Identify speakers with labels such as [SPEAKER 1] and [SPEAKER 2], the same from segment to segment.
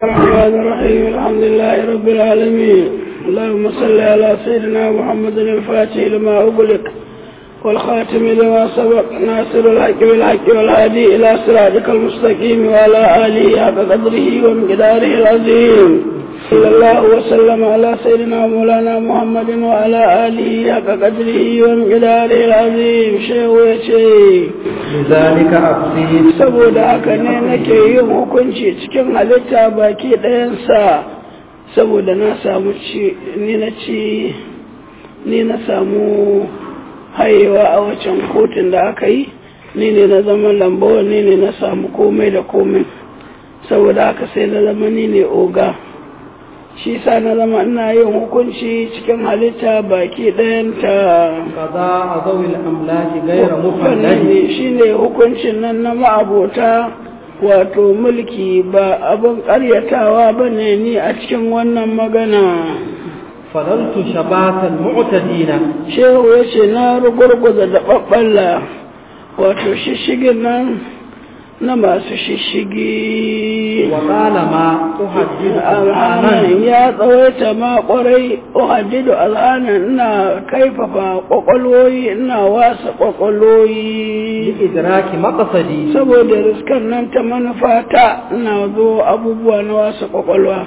[SPEAKER 1] الرحمن الرحيم الحمد لله رب العالمين اللهم صل على سيدنا محمد الفاتح لما أغلق والخاتم لما سبق ناصر الحق بالحق والهادي إلى صراطك المستقيم وعلى آله حق قدره ومقداره العظيم صلى الله وسلم على سيدنا مولانا محمد وعلى آله حق قدره ومقداره العظيم شيخ وشيخ
[SPEAKER 2] لذلك أقصي
[SPEAKER 1] saboda haka ne nake yin hukunci cikin halitta baki ɗayansa saboda na samu ci ni na ci ni na samu hayewa a wacan kotun da aka yi ni ne na zama lambawa ni ne na samu komai da komai saboda haka sai na zama ni ne oga shi sa na zama ina yin hukunci cikin halitta baki ɗayanta
[SPEAKER 2] قضاء ذوي الأملاك غير
[SPEAKER 1] wannan
[SPEAKER 2] مفلج
[SPEAKER 1] ne shine hukuncin nan na ma'abota wato mulki ba abin ƙaryatawa ba ne ni a cikin wannan magana
[SPEAKER 2] فضلت شبات المعتدين
[SPEAKER 1] shehu ya ce na rugurguza da ɓaɓɓalla wato shishigin nan na masu shishigi
[SPEAKER 2] وطالما أحدث
[SPEAKER 1] alhanan
[SPEAKER 2] أذهانا
[SPEAKER 1] ya tsawaita ma kwarai uhaddidu alhanan ina kaifafa kwakwalwoyi ina wasa kwakwalwoyi
[SPEAKER 2] لإدراك مقصدي
[SPEAKER 1] saboda riskan nan ta manufata ina zo abubuwa na wasa kwakwalwa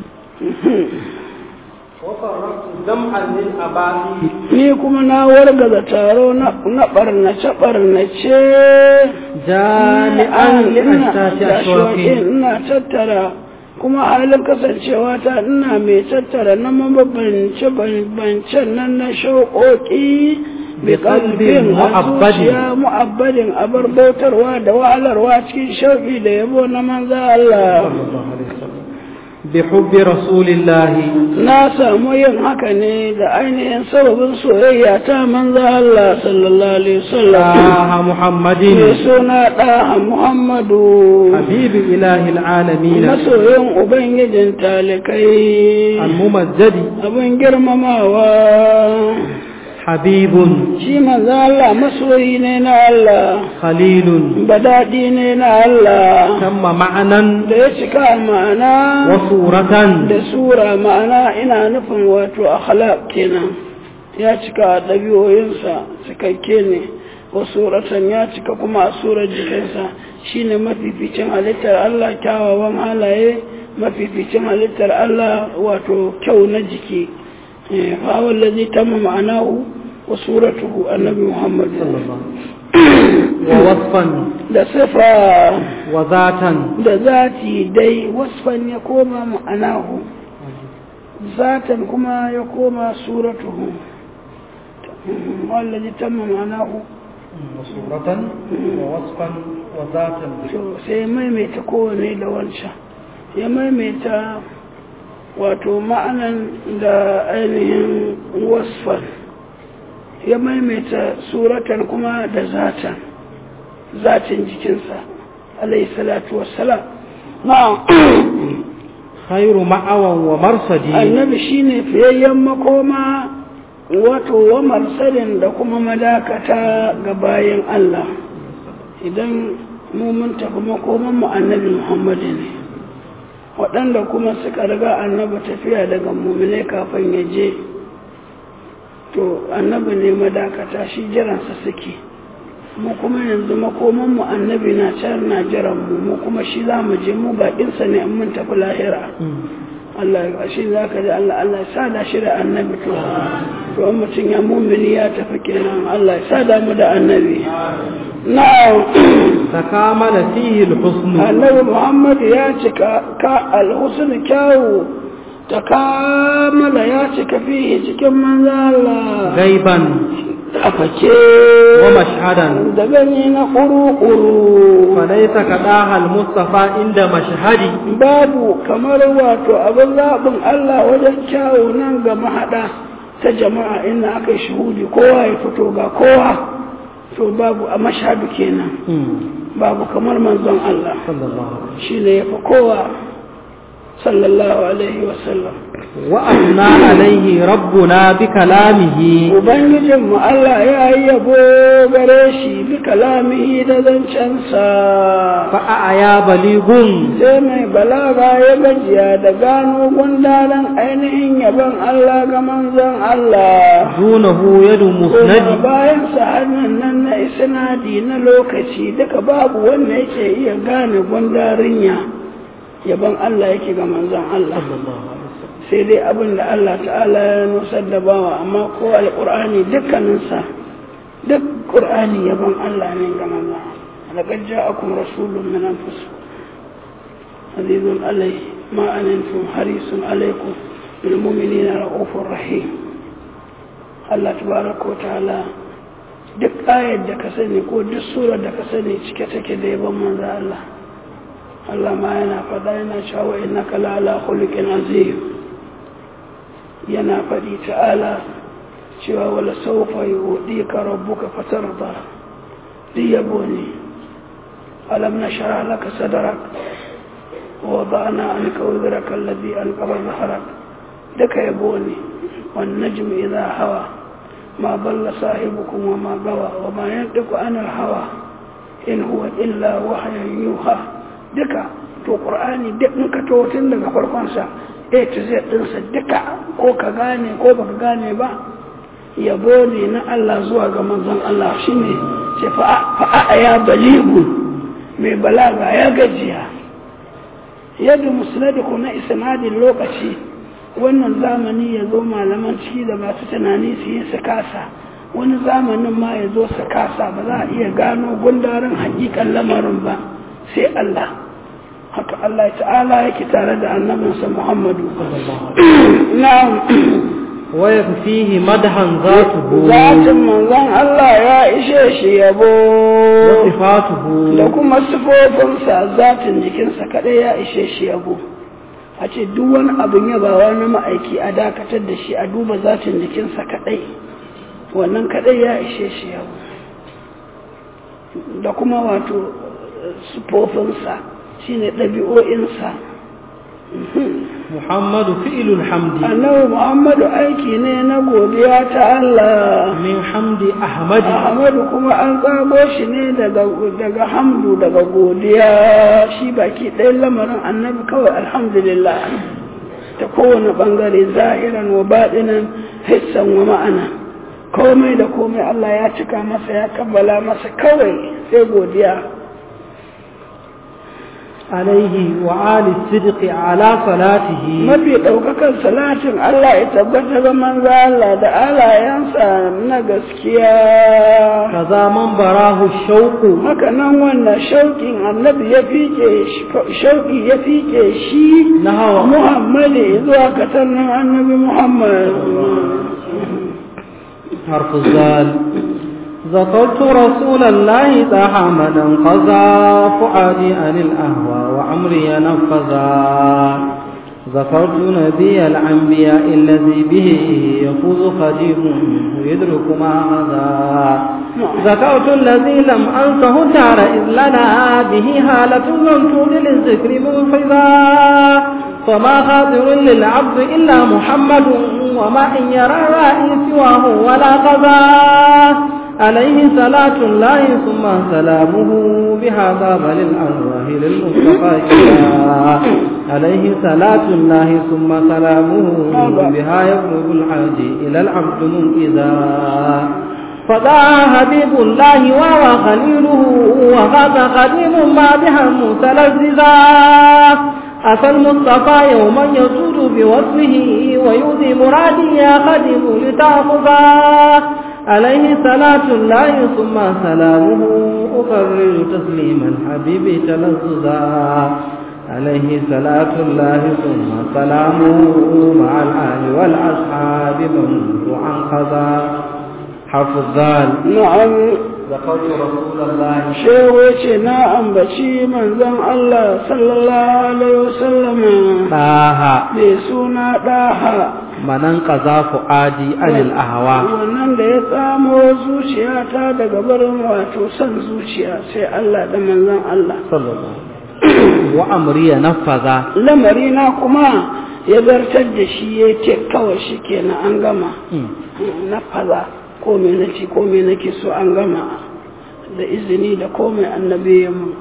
[SPEAKER 2] وفرقت جمعا للأباء
[SPEAKER 1] ni kuma na wargaza taro na ɓarnace ɓarnace
[SPEAKER 2] جامعا لأشتات أشواقي
[SPEAKER 1] ina tattara kuma halin kasancewa ta ina mai tattara na mabambance bancen nan na shauƙoƙi
[SPEAKER 2] Biqalbin mu'abbadin.
[SPEAKER 1] ya mu'abbadin abar bautarwa da wahalarwa cikin shauƙi da yabo na manza Allah
[SPEAKER 2] بحب رسول الله
[SPEAKER 1] na samu yin haka ne da ainihin sababin soyayya ta manza Allah sallallahu alaihi wasallam
[SPEAKER 2] آه محمد
[SPEAKER 1] mai suna ɗaha Muhammadu
[SPEAKER 2] حبيب إله العالمين
[SPEAKER 1] masoyin Ubangijin talikai
[SPEAKER 2] الممجد
[SPEAKER 1] abin girmamawa
[SPEAKER 2] حبيب
[SPEAKER 1] shi manzo Allah masoyi ne na Allah
[SPEAKER 2] خليل
[SPEAKER 1] badadi ne na Allah
[SPEAKER 2] تم معنى
[SPEAKER 1] da ya cika ma'ana
[SPEAKER 2] وصورة
[SPEAKER 1] da sura ma'ana ina nufin wato akhlaq kenan ya cika ɗabi'oyinsa cikakke ne wa suratan ya cika kuma a surar jikinsa shine mafificin halittar Allah kyawawan halaye mafificin halittar Allah wato kyau na jiki fa wallazi tamma ma'anahu wa suratuhu annabi Muhammad
[SPEAKER 2] ووصفا
[SPEAKER 1] da sifa
[SPEAKER 2] وذاتا
[SPEAKER 1] da zati dai wasfan ya koma ma'anahu zatan kuma ya koma suratuhu wallazi tamma ma'anahu
[SPEAKER 2] وصورة ووصفا وذاتا
[SPEAKER 1] to sai ya maimaita kowane da wancan ya maimaita wato ma'anan da ainihin wasfan ya maimaita suratan kuma da zatan zatin jikinsa alayhi salatu wassalam na'am
[SPEAKER 2] خير مأوى ومرصدي
[SPEAKER 1] annabi shine fiyayyen makoma wato wa marsalin da kuma madakata ga bayan Allah idan mu mun tafi makoman mu annabi Muhammadu ne waɗanda kuma suka riga annabi tafiya daga mumine kafin ya je to annabi ne madakata shi jiransa suke mu kuma yanzu makoman mu annabi na can na jiran mu mu kuma shi za mu je mu baƙinsa ne in mun tafi lahira Allah ya shi za ka ji Allah Allah ya sada shi da annabi to to in mutum ya mumini ya tafi kenan Allah ya sada mu da annabi na'am
[SPEAKER 2] تكامل فيه الحسن
[SPEAKER 1] annabi Muhammad ya cika ka alhusn kyawu ta kamala ya cika fihi cikin manzo Allah
[SPEAKER 2] غيبا
[SPEAKER 1] afake
[SPEAKER 2] ومشهدا
[SPEAKER 1] da gani na kuru-kuru
[SPEAKER 2] فليس كداها المصطفى عند مشهدي
[SPEAKER 1] babu kamar wato abin zaɓin Allah wajen kyawu nan ga mahaɗa ta jama'a inda aka yi shuhudi kowa ya fito ga kowa to babu a mashhadu kenan babu kamar manzon Allah
[SPEAKER 2] صلى الله عليه وسلم
[SPEAKER 1] shi ne ya fi kowa sallallahu alaihi wasallam
[SPEAKER 2] وأثنى عليه ربنا بكلامه
[SPEAKER 1] Ubangijinmu Allah ya yi yabo gare shi bi kalamihi da zancensa.
[SPEAKER 2] فأعيا بليغ
[SPEAKER 1] Sai mai balaga ya gajiya da gano gundaran ainihin yabon Allah ga manzon Allah.
[SPEAKER 2] دونه يد
[SPEAKER 1] Kuma
[SPEAKER 2] مسند
[SPEAKER 1] bayan hannun nan na isnadi na lokaci duka babu wanda yake iya gane gundarin ya yabon Allah yake ga manzon Allah. sai dai abin da Allah ta'ala ya nusar da bawa amma ko alƙur'ani dukkaninsa duk ƙur'ani yaban Allah ne ga maza laqad ja'akum rasulun min anfusikum azizun alayhi ma anantum harisun alaykum bil mu'minina ra'ufur rahim Allah tabaraka wa ta'ala duk ayar da ka sani ko duk surar da ka sani cike take da yaban manzo Allah Allah ma yana faɗa yana cewa innaka la ala khuluqin azim yana faɗi ta'ala cewa wala saufa yi ka rabbuka fatarda duk yabo ne alam na shara laka sadarak wa ba'ana an kawziraka alladhi an qaba zaharak duka yabo ne wan najm idha hawa ma balla sahibukum wa ma gawa wa ma yantiqu anil hawa in huwa illa wahyun yuha duka to qur'ani duk in ka to tun daga farkon sa a to z ɗinsa duka ko ka gane ko baka gane ba yabo ne na Allah zuwa ga manzon Allah shine ce fa'a ya baligu mai balaga ya gajiya yadda musnadiku na isnadin lokaci wannan zamani ya zo malaman ciki da masu tunani su yi su kasa wani zamanin ma ya zo su kasa ba za a iya gano gundarin hakikan lamarin ba sai Allah haka Allah ta'ala yake tare da annabinsa Muhammadu. Na'am.
[SPEAKER 2] waya fihi madhan zatuhu
[SPEAKER 1] Zatin manzon Allah ya ishe shi yabo.
[SPEAKER 2] wa sifatuhu
[SPEAKER 1] Da kuma sifofinsa zatin jikinsa kaɗai ya ishe shi yabo. A ce duk wani abin yabawa na ma'aiki a dakatar da shi a duba zatin jikinsa kaɗai. Wannan kaɗai ya ishe shi yabo. Da kuma wato sifofinsa. shine ɗabi'o'insa
[SPEAKER 2] muhammadu fi'ilul hamdi
[SPEAKER 1] annabi muhammadu aiki ne na godiya ta Allah
[SPEAKER 2] min hamdi ahmadi
[SPEAKER 1] ahmadu kuma an tsago shi ne daga daga hamdu daga godiya shi baki ɗayan lamarin annabi kawai alhamdulillah ta kowane ɓangare zahiran wa baɗinan hissan wa ma'ana komai da komai Allah ya cika masa ya kabbala masa kawai sai godiya
[SPEAKER 2] alaihi wa ali sidqi ala salatihi
[SPEAKER 1] mafi ɗaukakan salatin Allah ya tabbata ga manzo Allah da alayensa na gaskiya
[SPEAKER 2] kaza man barahu shauqu
[SPEAKER 1] haka nan wannan shauƙin annabi ya fike shauƙi ya fike shi
[SPEAKER 2] na hawa
[SPEAKER 1] Muhammadu zuwa katannin annabi Muhammad
[SPEAKER 2] حرف الزال ذكرت رسول الله طه من انقذا فؤادي عن الأهوى وعمري نفذا ذكرت نبي الأنبياء الذي به يفوز خديم ويدرك ما غدا ذكرت الذي لم أنسه دار إذ لنا به هالة لم تود للذكر منفذا فما خاطر للعبد إلا محمد وما إن يرى رأي سواه ولا قضى عليه صلاة الله ثم سلامه بهذا بل الأرواح للمصطفى كلا عليه صلاة الله ثم سلامه بها يقرب الحاج إلى العبد منئذا فدا حبيب الله وهو خليله وغاب قديم ما بها متلذذا أتى المصطفى يوما يسود بوصفه ويؤذي مرادي يا خدم لتأخذا عليه صلاة الله ثم سلامه أكرر تسليما حبيبي تلذذا عليه صلاة الله ثم سلامه مع الآل والأصحاب من عن قضى حرف الذال
[SPEAKER 1] na'am
[SPEAKER 2] ذكرت رسول الله
[SPEAKER 1] shehu ya ce na ambaci manzon Allah sallallahu alaihi wasallam
[SPEAKER 2] طه
[SPEAKER 1] mai suna ɗaha
[SPEAKER 2] manan qaza fuadi anil ahwa
[SPEAKER 1] wannan da ya tsamo zuciyata daga barin wato son zuciya sai Allah da manzon Allah
[SPEAKER 2] sallallahu وأمري نفذ
[SPEAKER 1] lamarina kuma ya zartar da shi ya ce kawai shi kenan an gama na faza ko me na ci ko me nake so an gama da izini da komai annabi ya mu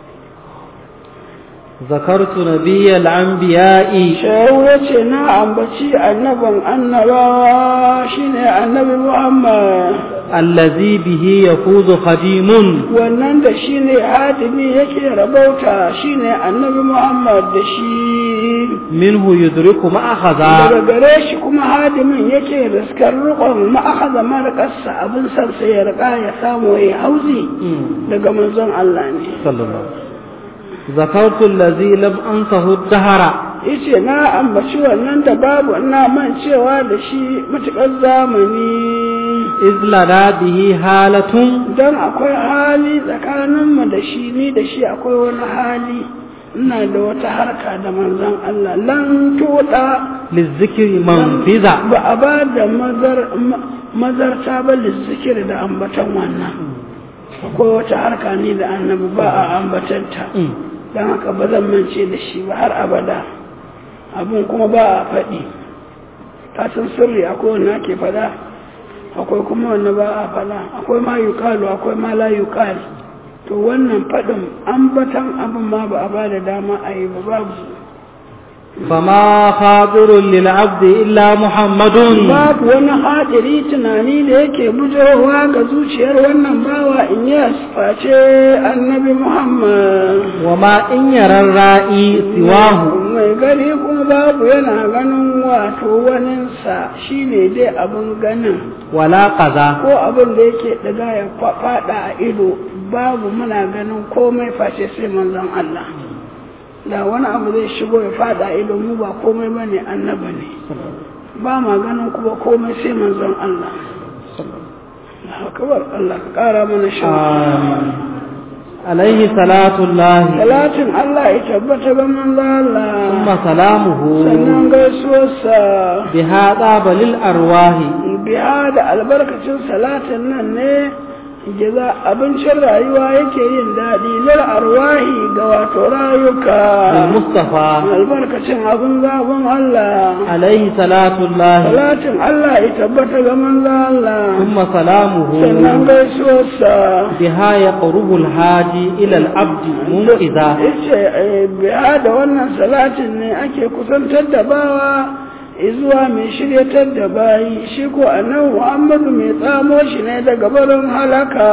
[SPEAKER 2] ذكرت نبي الأنبياء
[SPEAKER 1] shehu ya ce na ambaci annaban annabawa shine annabi muhammad
[SPEAKER 2] الذي به يفوز خديم
[SPEAKER 1] wannan da shine hadimi yake rabauta shine annabi muhammad da shi
[SPEAKER 2] منه يدرك ما أخذ
[SPEAKER 1] daga gare shi kuma hadimin yake riskar rukon ma'akaza marƙarsa abin san sai ya riƙa ya samu ya hauzi daga manzon Allah ne
[SPEAKER 2] صلى الله عليه وسلم ذكرت الذي لم أنسه الدهر
[SPEAKER 1] yace na ambaci wannan da babu ina mancewa da shi matuƙar zamani
[SPEAKER 2] إذ لنا به حالة
[SPEAKER 1] don akwai hali tsakaninmu da shi ni da shi akwai wani hali ina da wata harka da manzon Allah lan tuɗa
[SPEAKER 2] للذكر منفذة
[SPEAKER 1] ba a ba da mazar- ma- mazarta ba lizzikir da ambatan wannan akwai wata harka ne da annabi ba a ambatanta don haka ba zan mance da shi ba har abada abun kuma ba a faɗi kasan sirri akwai wanda ake faɗa akwai kuma wanda ba a faɗa akwai ma yuƙalu akwai ma la yuƙal to wannan faɗin ambatan abin ma ba a ba da dama a yi ba babu
[SPEAKER 2] فما خاطر للعبد إلا محمد
[SPEAKER 1] babu wani hadiri tunani da yake bujowa ga zuciyar wannan bawa in ya face annabi muhammad
[SPEAKER 2] وما إن يرى الرائي سواه
[SPEAKER 1] mai gani kuma babu yana ganin wato waninsa shine dai abin ganin
[SPEAKER 2] ولا قذا
[SPEAKER 1] ko abin da yake daga ya fa- fada a ido babu muna ganin komai face sai manzon Allah da wani abu zai shigo ya fada a ido mu ba komai bane annaba ne ba ma ganin kuma komai sai manzon Allah Allahu akbar Allah ka kara mana shi
[SPEAKER 2] آمين عليه صلاة الله
[SPEAKER 1] Talatin Allah ya tabbata ga manzon Allah
[SPEAKER 2] ثم سلامه
[SPEAKER 1] sannan gaisuwarsa
[SPEAKER 2] بها طاب للأرواح
[SPEAKER 1] biya da albarkacin salatin nan ne jaza abincin rayuwa yake yin daɗi lil arwahi ga wato rayuka
[SPEAKER 2] بالمصطفى
[SPEAKER 1] albarkacin abin zaɓin Allah
[SPEAKER 2] عليه صلاة الله
[SPEAKER 1] salatin Allah ya tabbata ga manzo Allah
[SPEAKER 2] ثم سلامه
[SPEAKER 1] sannan gaisuwarsa
[SPEAKER 2] بها يقرب الهادي إلى العبد منقذا
[SPEAKER 1] yace eh, biya da wannan salatin ne ake kusantar da bawa izuwa mai shiryatar da bayi shi ko annabi Muhammadu mai tsamo shi ne daga barin halaka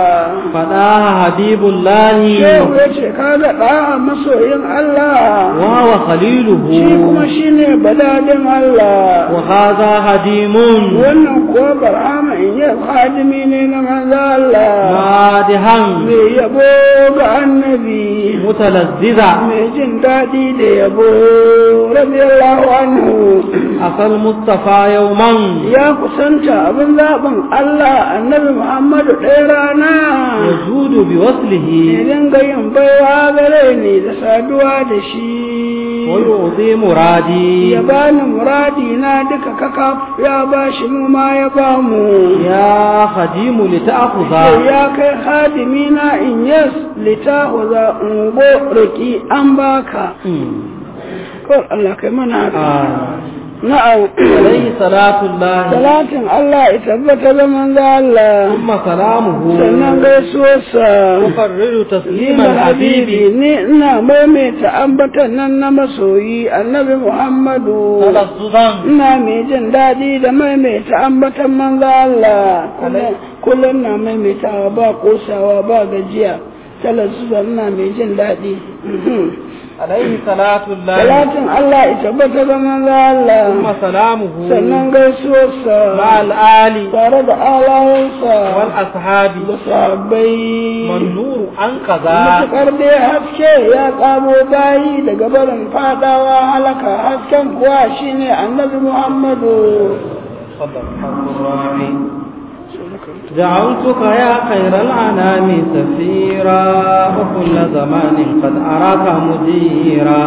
[SPEAKER 2] فداها حبيب الله
[SPEAKER 1] shehu ya ce kaga ɗa'a masoyin Allah
[SPEAKER 2] وهو خليله
[SPEAKER 1] shi kuma shi ne badadin Allah
[SPEAKER 2] وهذا هديم
[SPEAKER 1] wannan kuwa barhama in yi hadimi ne na manzo Allah
[SPEAKER 2] مادحا
[SPEAKER 1] mai yabo ga annabi
[SPEAKER 2] متلذذا
[SPEAKER 1] mai jin daɗi da yabo radiyallahu anhu
[SPEAKER 2] أتى المصطفى يوما
[SPEAKER 1] ya kusanta abin zaɓin Allah annabi Muhammadu ɗaya rana
[SPEAKER 2] يجود بوصله
[SPEAKER 1] ya dinga yin baiwa gare ni da saduwa da shi
[SPEAKER 2] ويعطي مرادي
[SPEAKER 1] ya bani muradi na duka kaka ya ba shi mu ma ya ba mu
[SPEAKER 2] يا خديم لتأخذ
[SPEAKER 1] sai ya kai hadimi na in yes litahu za ungo riki an baka kawai Allah kai mana haka na'am
[SPEAKER 2] عليه صلاة الله
[SPEAKER 1] salatin Allah ya tabbata da manzo Allah
[SPEAKER 2] ثم سلامه
[SPEAKER 1] sannan gaisuwarsa
[SPEAKER 2] تقرر تسليم
[SPEAKER 1] Limar habibi
[SPEAKER 2] الحبيب
[SPEAKER 1] ni ina maimaita ambatan nan na masoyi annabi Muhammadu
[SPEAKER 2] تلذذا
[SPEAKER 1] ina mai jin daɗi da maimaita ambatan manzo Allah Kullum- kullum na maimaitawa ba kosawa ba gajiya talazzuza ina mai jin daɗi
[SPEAKER 2] عليه صلاة الله
[SPEAKER 1] Talatin Allah ya tabbata ga manzo Allah
[SPEAKER 2] ثم سلامه
[SPEAKER 1] sannan gaisuwarsa
[SPEAKER 2] مع الآل
[SPEAKER 1] tare da alayensa
[SPEAKER 2] والأصحاب
[SPEAKER 1] da sahabbai
[SPEAKER 2] والنور أنقذ
[SPEAKER 1] matuƙar dai haske ya ƙamo bayi daga barin fadawa halaka hasken kuwa shine annabi Muhammadu
[SPEAKER 2] صدق الرحيم جعلتك يا خير الأنام سفيرا وكل زمان قد أراك مديرا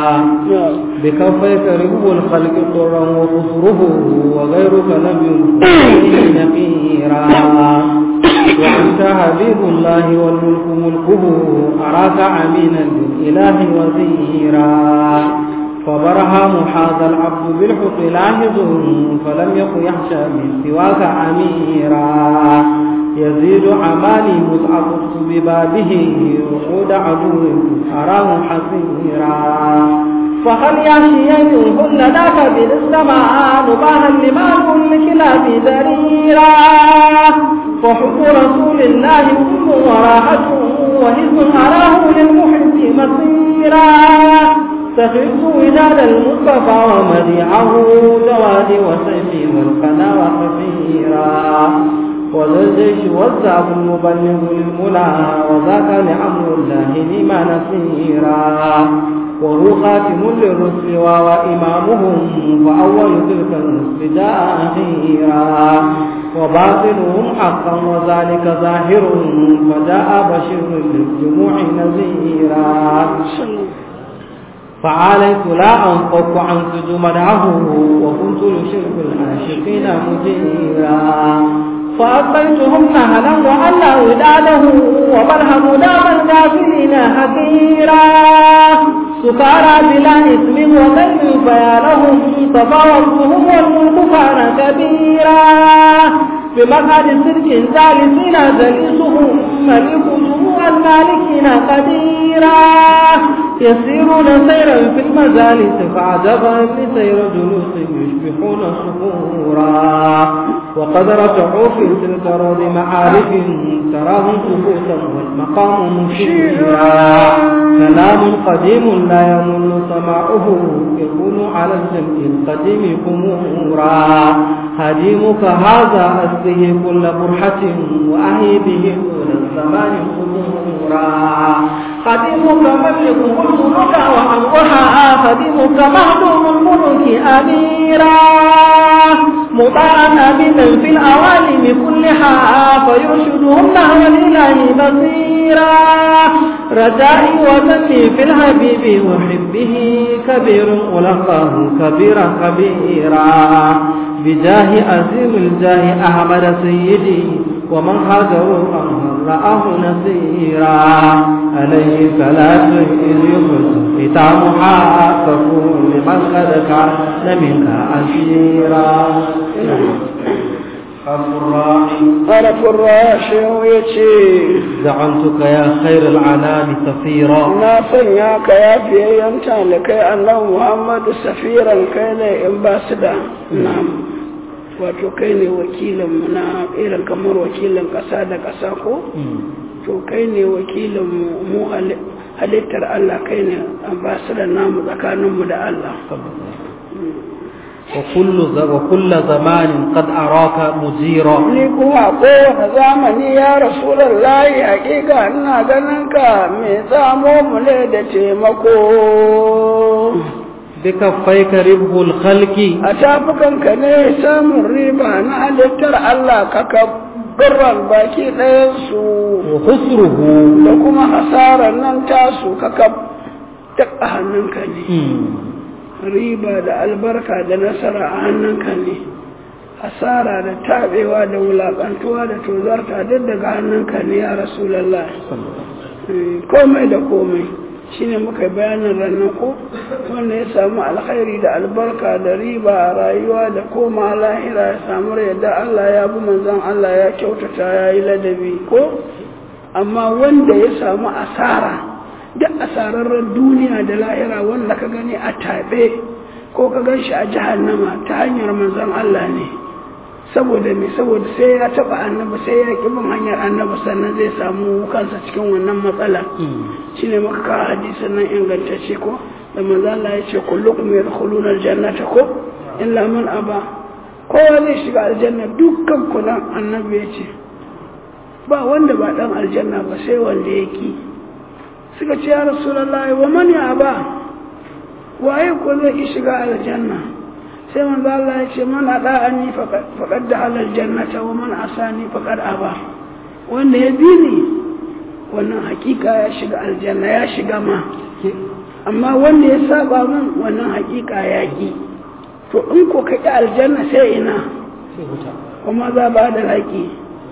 [SPEAKER 2] بكفيك رب الخلق طرا وقصره وغيرك لم يلقه نقيرا وأنت حبيب الله والملك ملكه أراك أمينا للإله وزيرا فبرهام هذا العبد بالحق لاحظ فلم يكن يخشى من سواك أميرا يزيد عمالي متعطف ببابه وقود عدو أراه حسيرا فهل يحشي منهن ذاك بالسماء نباها لما الكلاب ذريرا فحب رسول الله كل وراحة وحزن أراه للمحب مصيرا سخرت وداد المصطفى ومديعه جواد وسيفي والقنا وخفيرا وذا الجيش والزعب المبلغ للملا وذاك لأمر الله لما نصيرا وهو خاتم للرسل وإمامهم فأول تلك الرسل جاء أخيرا وباطنهم حقا وذلك ظاهر فجاء بشير للجموع نذيرا فعليت لا أنفق عن مدعه وكنت لشرك العاشقين مجيرا فأبيتهم نهلا وألا وداده وبرهم دام الكافرين حقيرا سكارى بلا إثم وغير فيا لهم تفاوضهم والملك كان كبيرا بمقعد صدق ثالثين جليسهم ملك جموع المالكين قديرا يسيرون سيرا في المجالس فعجبا لسير جلوس يشبحون صخورا وقد رجعوا في تلك روض معارف تراهم كفوتا والمقام مشيرا كلام قديم لا يمل سماعه يكون على الجمع القديم خمورا هديمك هذا أسقه كل برحة وأهي به طول الزمان خمورا قديمك ملك الملك وأمرها قديمك مهدوم الملك أميرا مطاعا أبدا في الأوالم كلها فيرشدهم نحو الإله بصيرا رجائي وذني في الحبيب وحبه كبير ولقاه كبيرا كبيرا بجاه عظيم الجاه أحمد سيدي ومن هاجروا أمر رآه نصيرا عليه صلاة إذ يخرج ختامها تكون لمن قد كان منك أسيرا
[SPEAKER 1] طرف الراشي ويتي
[SPEAKER 2] زعمتك يا خير العنام سفيرا
[SPEAKER 1] na sanya ka ya fiyayyen talikai annabi muhammadu safiran kai ne ambassador na wato kai ne wakilin na irin kamar wakilin ƙasa da ƙasa ko to kai ne wakilin mu halittar Allah kai ne ambassador namu tsakaninmu da Allah
[SPEAKER 2] وكل وكل زمان قد أراك مجيرا
[SPEAKER 1] ni kuma kowane zamani ya rasulallahi hakika ina ganin ka mai tsamo mu ne da taimako
[SPEAKER 2] بكفيك ربه الخلق
[SPEAKER 1] a tafukanka ne samun riba na halittar Allah ka kabbaran baki ɗayansu
[SPEAKER 2] وخسره
[SPEAKER 1] da kuma hasarar nan tasu ka kab duk a hannunka ne riba da albarka da nasara a hannunka ne hasara da taɓewa da wulaƙantuwa da tozarta duk daga hannunka ne ya rasulallah komai da komai shine muka bayanin ranar ko wanda ya samu alkhairi da albarka da riba a rayuwa da koma lahira ya samu yadda Allah ya bi manzon Allah ya kyautata ya yi ladabi ko amma wanda ya samu asara duk asararren duniya da lahira wanda ka gani a taɓe ko ka gan shi a jahannama ta hanyar manzon Allah ne saboda me saboda sai ya taba annabi sai ya ki bin hanyar annabi sannan zai samu kansa cikin wannan matsala shine muka kawo hadisin nan ingantacce ko da manzo Allah ya ce kullukum yadkhuluna aljannata ko illa man aba kowa zai shiga aljanna dukkan ku nan annabi ya ce ba wanda ba dan aljanna ba sai wanda ya ki suka ce ya rasulullahi wa man ya aba waye ko zai ki shiga aljanna sai manzo Allah ya ce man ada'ani faqad da alal jannata wa man asani faqad aba wanda ya bi ni wannan hakika ya shiga aljanna ya shiga ma amma wanda ya saba min wannan hakika ya ki to in ko ka ki aljanna sai ina kuma za ba da haƙi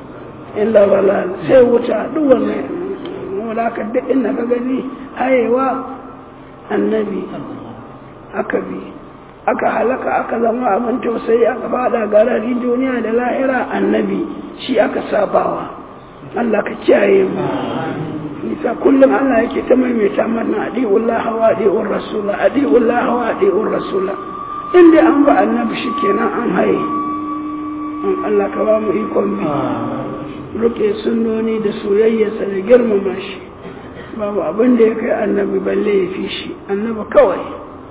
[SPEAKER 1] illa balal sai wuta duk wannan wala ka duk inda ka gani hayewa annabi aka bi aka halaka aka zama abin tausayi aka fada garari duniya da lahira annabi shi aka sabawa Allah ka kiyaye mu nisa kullum Allah yake ta maimaita mana adi'ullah wa adi'ur rasula adi'ullah wa adi'ur rasula inda an ba annabi shikenan an haye an Allah ka ba mu ikon bi ruke sunnoni da soyayyarsa da girmama shi babu abin da ya kai annabi balle ya fi shi annabi kawai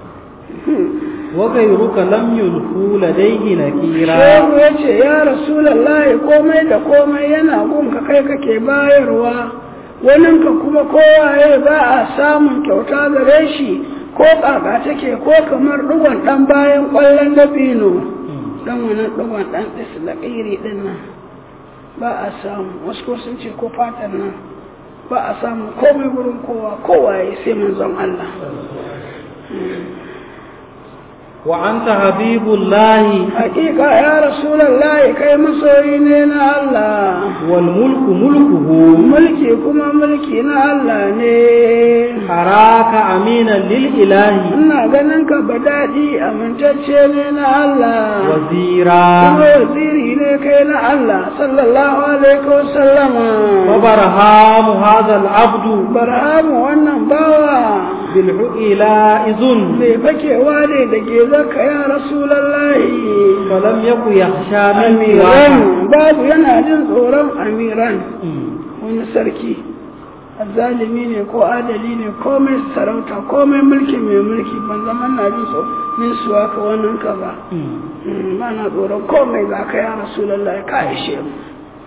[SPEAKER 2] وغيرك لم يلفوا لديه نكيرا
[SPEAKER 1] shehu ya ce ya rasulallahi komai da komai yana gunka kai kake bayarwa waninka kuma kowaye ba a samun kyauta gare shi ko kaka take ko kamar dugon dan bayan kwallon dabino dan wannan dugon dan islaƙiri din nan ba a samu wasu ko sun ce ko fatan nan ba a samu komai wurin kowa kowaye sai manzon Allah
[SPEAKER 2] وأنت حبيب الله
[SPEAKER 1] hakika ya rasulallahi kai masoyi ne na Allah
[SPEAKER 2] والملك ملكه
[SPEAKER 1] mulki kuma mulki na Allah ne
[SPEAKER 2] أراك أمينا للإله
[SPEAKER 1] ina ganin ka ba daɗi amintacce ne na Allah kuma
[SPEAKER 2] وزيرا
[SPEAKER 1] waziri ne kai na Allah sallallahu alaihi wasallama
[SPEAKER 2] وبرهام هذا العبد
[SPEAKER 1] barhamu wannan bawa
[SPEAKER 2] بالعئلة إذن
[SPEAKER 1] mai fakewa ne da ke zaka ya rasulallahi
[SPEAKER 2] فلم يكن يخشى من
[SPEAKER 1] amiran
[SPEAKER 2] سواك
[SPEAKER 1] babu yana jin tsoron amiran wani sarki zalimi ne ko adali ne komai sarauta komai mulki mai mulki ban zama na jin so min suwa ka wannan ka ba ba na tsoron komai za ka ya rasulallah ka ishe mu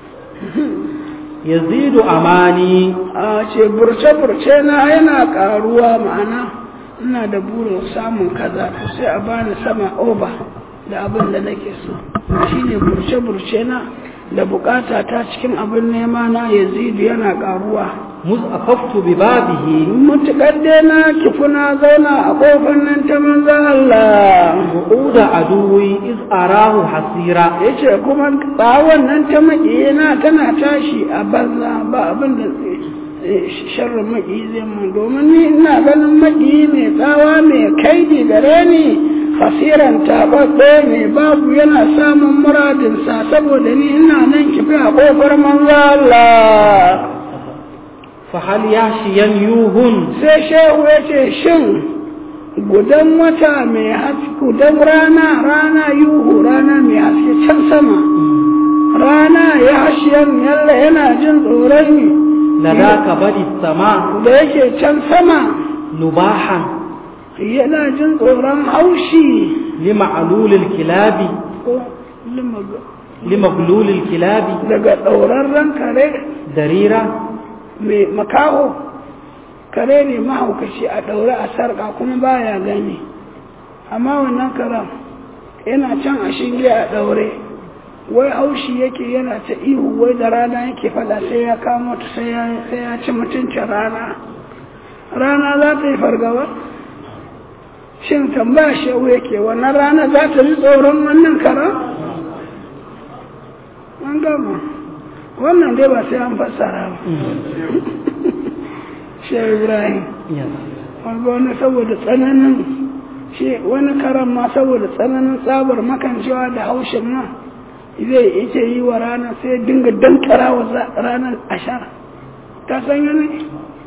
[SPEAKER 2] يزيد أماني
[SPEAKER 1] a ce burce-burce na yana karuwa ma'ana ina da burin samun kaza to sai a bani sama oba da abin da nake so shine burce-burce na da bukata ta cikin abin nema na yazidu yana karuwa
[SPEAKER 2] مذ أخفت ببابه
[SPEAKER 1] mutukar dai na kifuna zauna a kofar nan ta manzo Allah
[SPEAKER 2] وعود عدوي إذ أراه حسيرا
[SPEAKER 1] yace kuma tsawon nan ta makiyina tana tashi a banza ba abin da sharrin makiyi zai mun domin ni ina ganin makiyi mai tsawa mai kaidi gare ni fasiran taɓaɓɓe mai babu yana samun muradinsa saboda ni ina nan kifi a kofar manzo Allah
[SPEAKER 2] فهل يحشي يوهن
[SPEAKER 1] sai shehu ya ce shin gudan wata mai haske gudan rana rana yuhu rana mai haske can sama rana ya hashiyan yalla yana jin tsoron
[SPEAKER 2] لذاك بدي السماء
[SPEAKER 1] da yake can sama
[SPEAKER 2] نباحا
[SPEAKER 1] yana jin tsoron haushi
[SPEAKER 2] لمعلول الكلاب
[SPEAKER 1] ko limag-
[SPEAKER 2] لمغلول الكلاب
[SPEAKER 1] daga ɗaurarren kare
[SPEAKER 2] دريرة
[SPEAKER 1] mai makaho kare ne mahaukaci a ɗaure a sarƙa kuma baya gani amma wannan karen yana can a shinge a ɗaure wai haushi yake yana ta ihu wai da rana yake fada sai ya kamo ta sai ya sai ya ci mutuncin rana rana za ta yi fargaba shin tambaya shehu yake wannan rana za ta ji tsoron wannan karen an gama wannan dai ba sai an fassara ba shehu ibrahim wanda wani saboda tsananin shi wani karan ma saboda tsananin tsabar makancewa da haushin nan zai yake yi wa rana sai dinga dankara wa za- ranar ashar ta san yana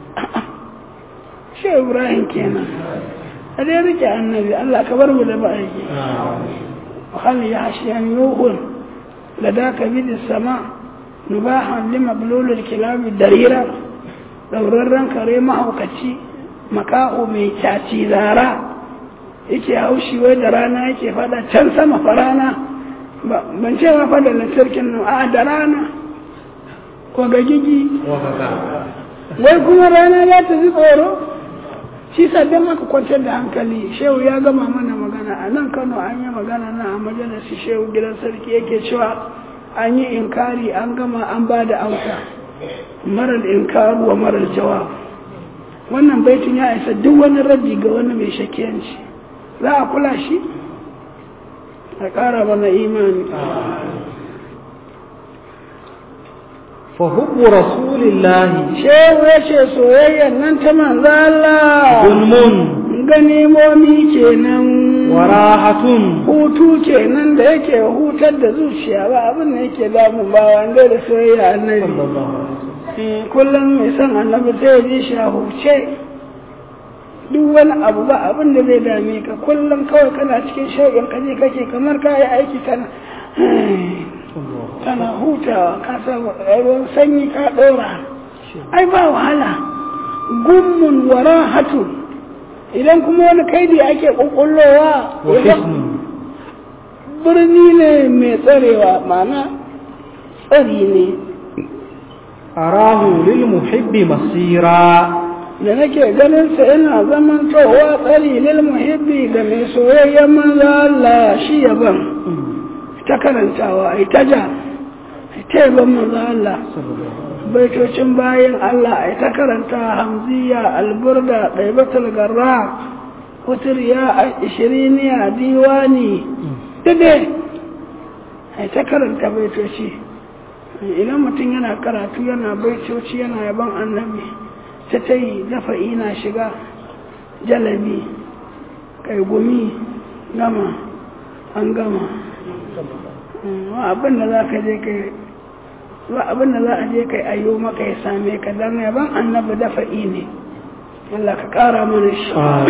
[SPEAKER 1] shi ibrahim kenan a dai rike annabi allah ka bar mu da ma'aiki hal ya hashiyan yuhun da daka bidin sama nubahan lima bululul kilabi darira ɗaurarren kare mahaukaci makaho mai caci zara yake haushi wai da rana yake fada can sama fa rana Ba- ban ce ma fada lantarkin nan a da rana ko ga gigi wai kuma rana za ta ji tsoro shi sabbin maka kwantar da hankali shehu ya gama mana magana a nan kano an yi magana na a majalisi shehu gidan sarki yake cewa an yi inkari an gama an ba da amsa marar inkaru wa marar jawab wannan baitin ya isa duk wani raddi ga wani mai shakiyanci za a kula shi a ƙara mana imani
[SPEAKER 2] فحب رسول الله
[SPEAKER 1] shehu ya ce soyayyan nan ta manzo Allah
[SPEAKER 2] ظلم
[SPEAKER 1] ganimomi kenan
[SPEAKER 2] وراحة
[SPEAKER 1] hutu kenan da yake hutar da zuciya ba abin da yake damu ba wanda da soyayya annabi
[SPEAKER 2] صلى الله عليه وسلم
[SPEAKER 1] Eh, kullum mai son annabi sai ya ji shi a huce duk wani abu ba abin da zai dame ka kullum kawai kana cikin shauƙin kaje kake kamar ka yi aiki kana kana hutawa ka sa ruwan sanyi ka ɗora ai ba wahala gummun wara hatu idan kuma wani kaidi ake ƙuƙullowa
[SPEAKER 2] وحسن
[SPEAKER 1] birni ne mai tsarewa mana tsari ne
[SPEAKER 2] أراه للمحب مصيرا
[SPEAKER 1] da nake ganin sa ina zaman towa tsari lil muhibbi ga mai soyayyen manzo Allah shi yaban ta karantawa ai ta ja ai ta yaban manzo Allah baitocin bayan Allah ai ta karanta hamziya alburda ɗaibatul garra kuturya ishiriniya diwani dade ai ta karanta baitoci idan mutum yana karatu yana baitoci yana yaban annabi ta ta yi dafa ina shiga jalabi kai gumi gama an gama wa abin da za ka je kai wa abin da za a je kai ayyo maka ya same ka dan yaban annabi dafa ne Allah ka kara mana shi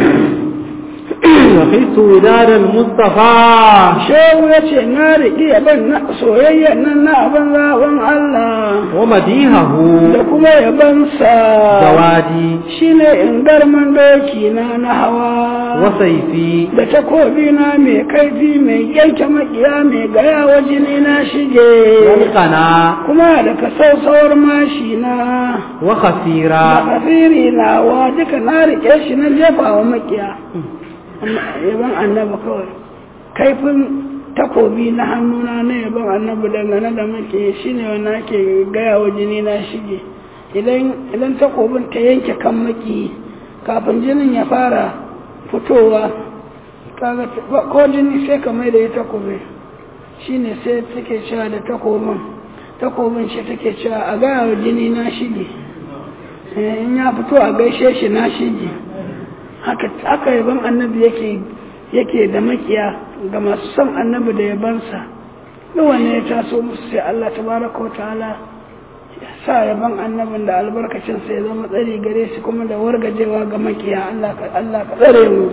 [SPEAKER 2] وخذت وداد المصطفى
[SPEAKER 1] shehu ya ce na riƙi yaban na soyayya nan na abin zaɓen Allah
[SPEAKER 2] ومديهه
[SPEAKER 1] da kuma yabansa
[SPEAKER 2] جوادي
[SPEAKER 1] shine in garman doki na na hawa
[SPEAKER 2] وسيفي
[SPEAKER 1] da takobi na mai kaifi mai yanke makiya mai gaya wa jini na shige
[SPEAKER 2] والقنا
[SPEAKER 1] kuma da kasausawar mashi na da
[SPEAKER 2] وخفيرا
[SPEAKER 1] kafiri na wa duka na rike shi na jefa wa makiya yaban annaba kawai kaifin takobi na hannuna na yaban annabi dangane da maki shine wanda ake gaya wa jini na shige idan idan takobin ta yanke kan maki kafin jinin ya fara fitowa kaga ba- ko jini sai ka mai da ya takobi shine sai take cewa da takobin takobin shi take cewa a gaya wa jini na shige Eh, in ya fito a gaishe shi na shige haka haka yaban annabi yake yake da makiya ga masu son annabi da yabansa duk wanne ya taso musu sai Allah tabaraka wa ta'ala ya sa yaban annabin da albarkacin sa ya zama tsari gare shi kuma da wargajewa ga makiya Allah ka Allah ka tsare mu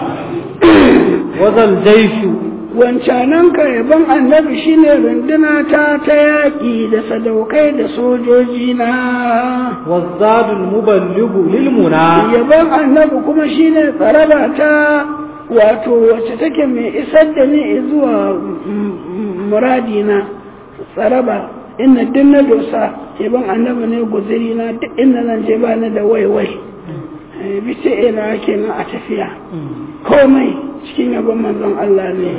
[SPEAKER 2] وذا الجيش
[SPEAKER 1] wancanan ka yaban annabi shine runduna ta ta yaƙi da sadaukai da sojoji na
[SPEAKER 2] والزاد المبلغ للمنى
[SPEAKER 1] yaban annabi kuma shine tsaraba ta wato wacce take mai isar da ni zuwa muradina tsaraba inna duk na dosa yaban annabi ne guziri na duk inda zan je ba ni da waiwai bice ina kenan a tafiya komai cikin yaban manzon Allah ne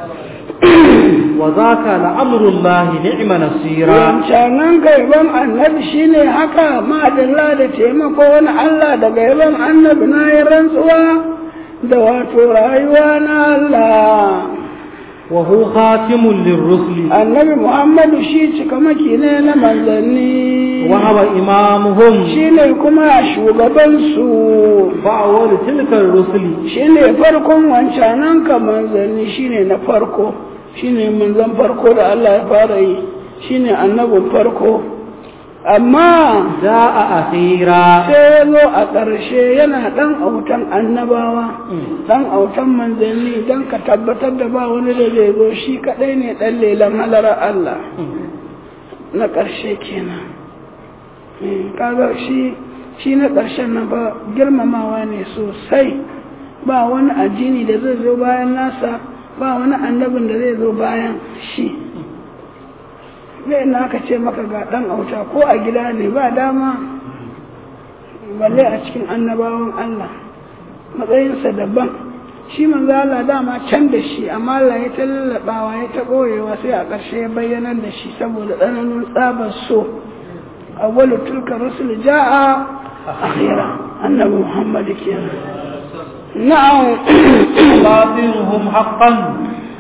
[SPEAKER 2] وذاك لأمر الله نعم نصيرا
[SPEAKER 1] wancanan gaiban annabi shine haka madalla da taimako wani Allah da gaiban annabi na yi rantsuwa da wato rayuwa na Allah
[SPEAKER 2] وهو خاتم للرسل
[SPEAKER 1] annabi Muhammadu shi cikamaki ne na manzanni
[SPEAKER 2] وهو إمامهم
[SPEAKER 1] shine kuma shugabansu
[SPEAKER 2] فأول تلك الرسل
[SPEAKER 1] shine farkon wancanan ka manzanni shine na farko shine manzan farko da Allah ya fara yi shine annabin farko amma
[SPEAKER 2] جاء أخيرا
[SPEAKER 1] sai ya zo a ƙarshe yana ɗan autan annabawa ɗan autan manzanni don ka tabbatar da ba wani da zai zo shi kaɗai ne ɗan lelan halarar Allah na ƙarshe kenan Eh, kaga shi shi na ƙarshen na ba girmamawa ne sosai ba wani addini da zai zo bayan nasa ba wani annabin da zai zo bayan shi zai na aka ce maka ga ɗan auta ko a gida ne ba dama balle a cikin annabawan Allah matsayinsa daban shi manzo Allah dama can da shi amma Allah ya ta lallabawa ya ta ɓoyewa sai a ƙarshe ya bayyanar da shi saboda tsananin tsabar so awwalu tilka rusul ja'a akhira annabi Muhammad kenan na'am
[SPEAKER 2] باطنهم حقا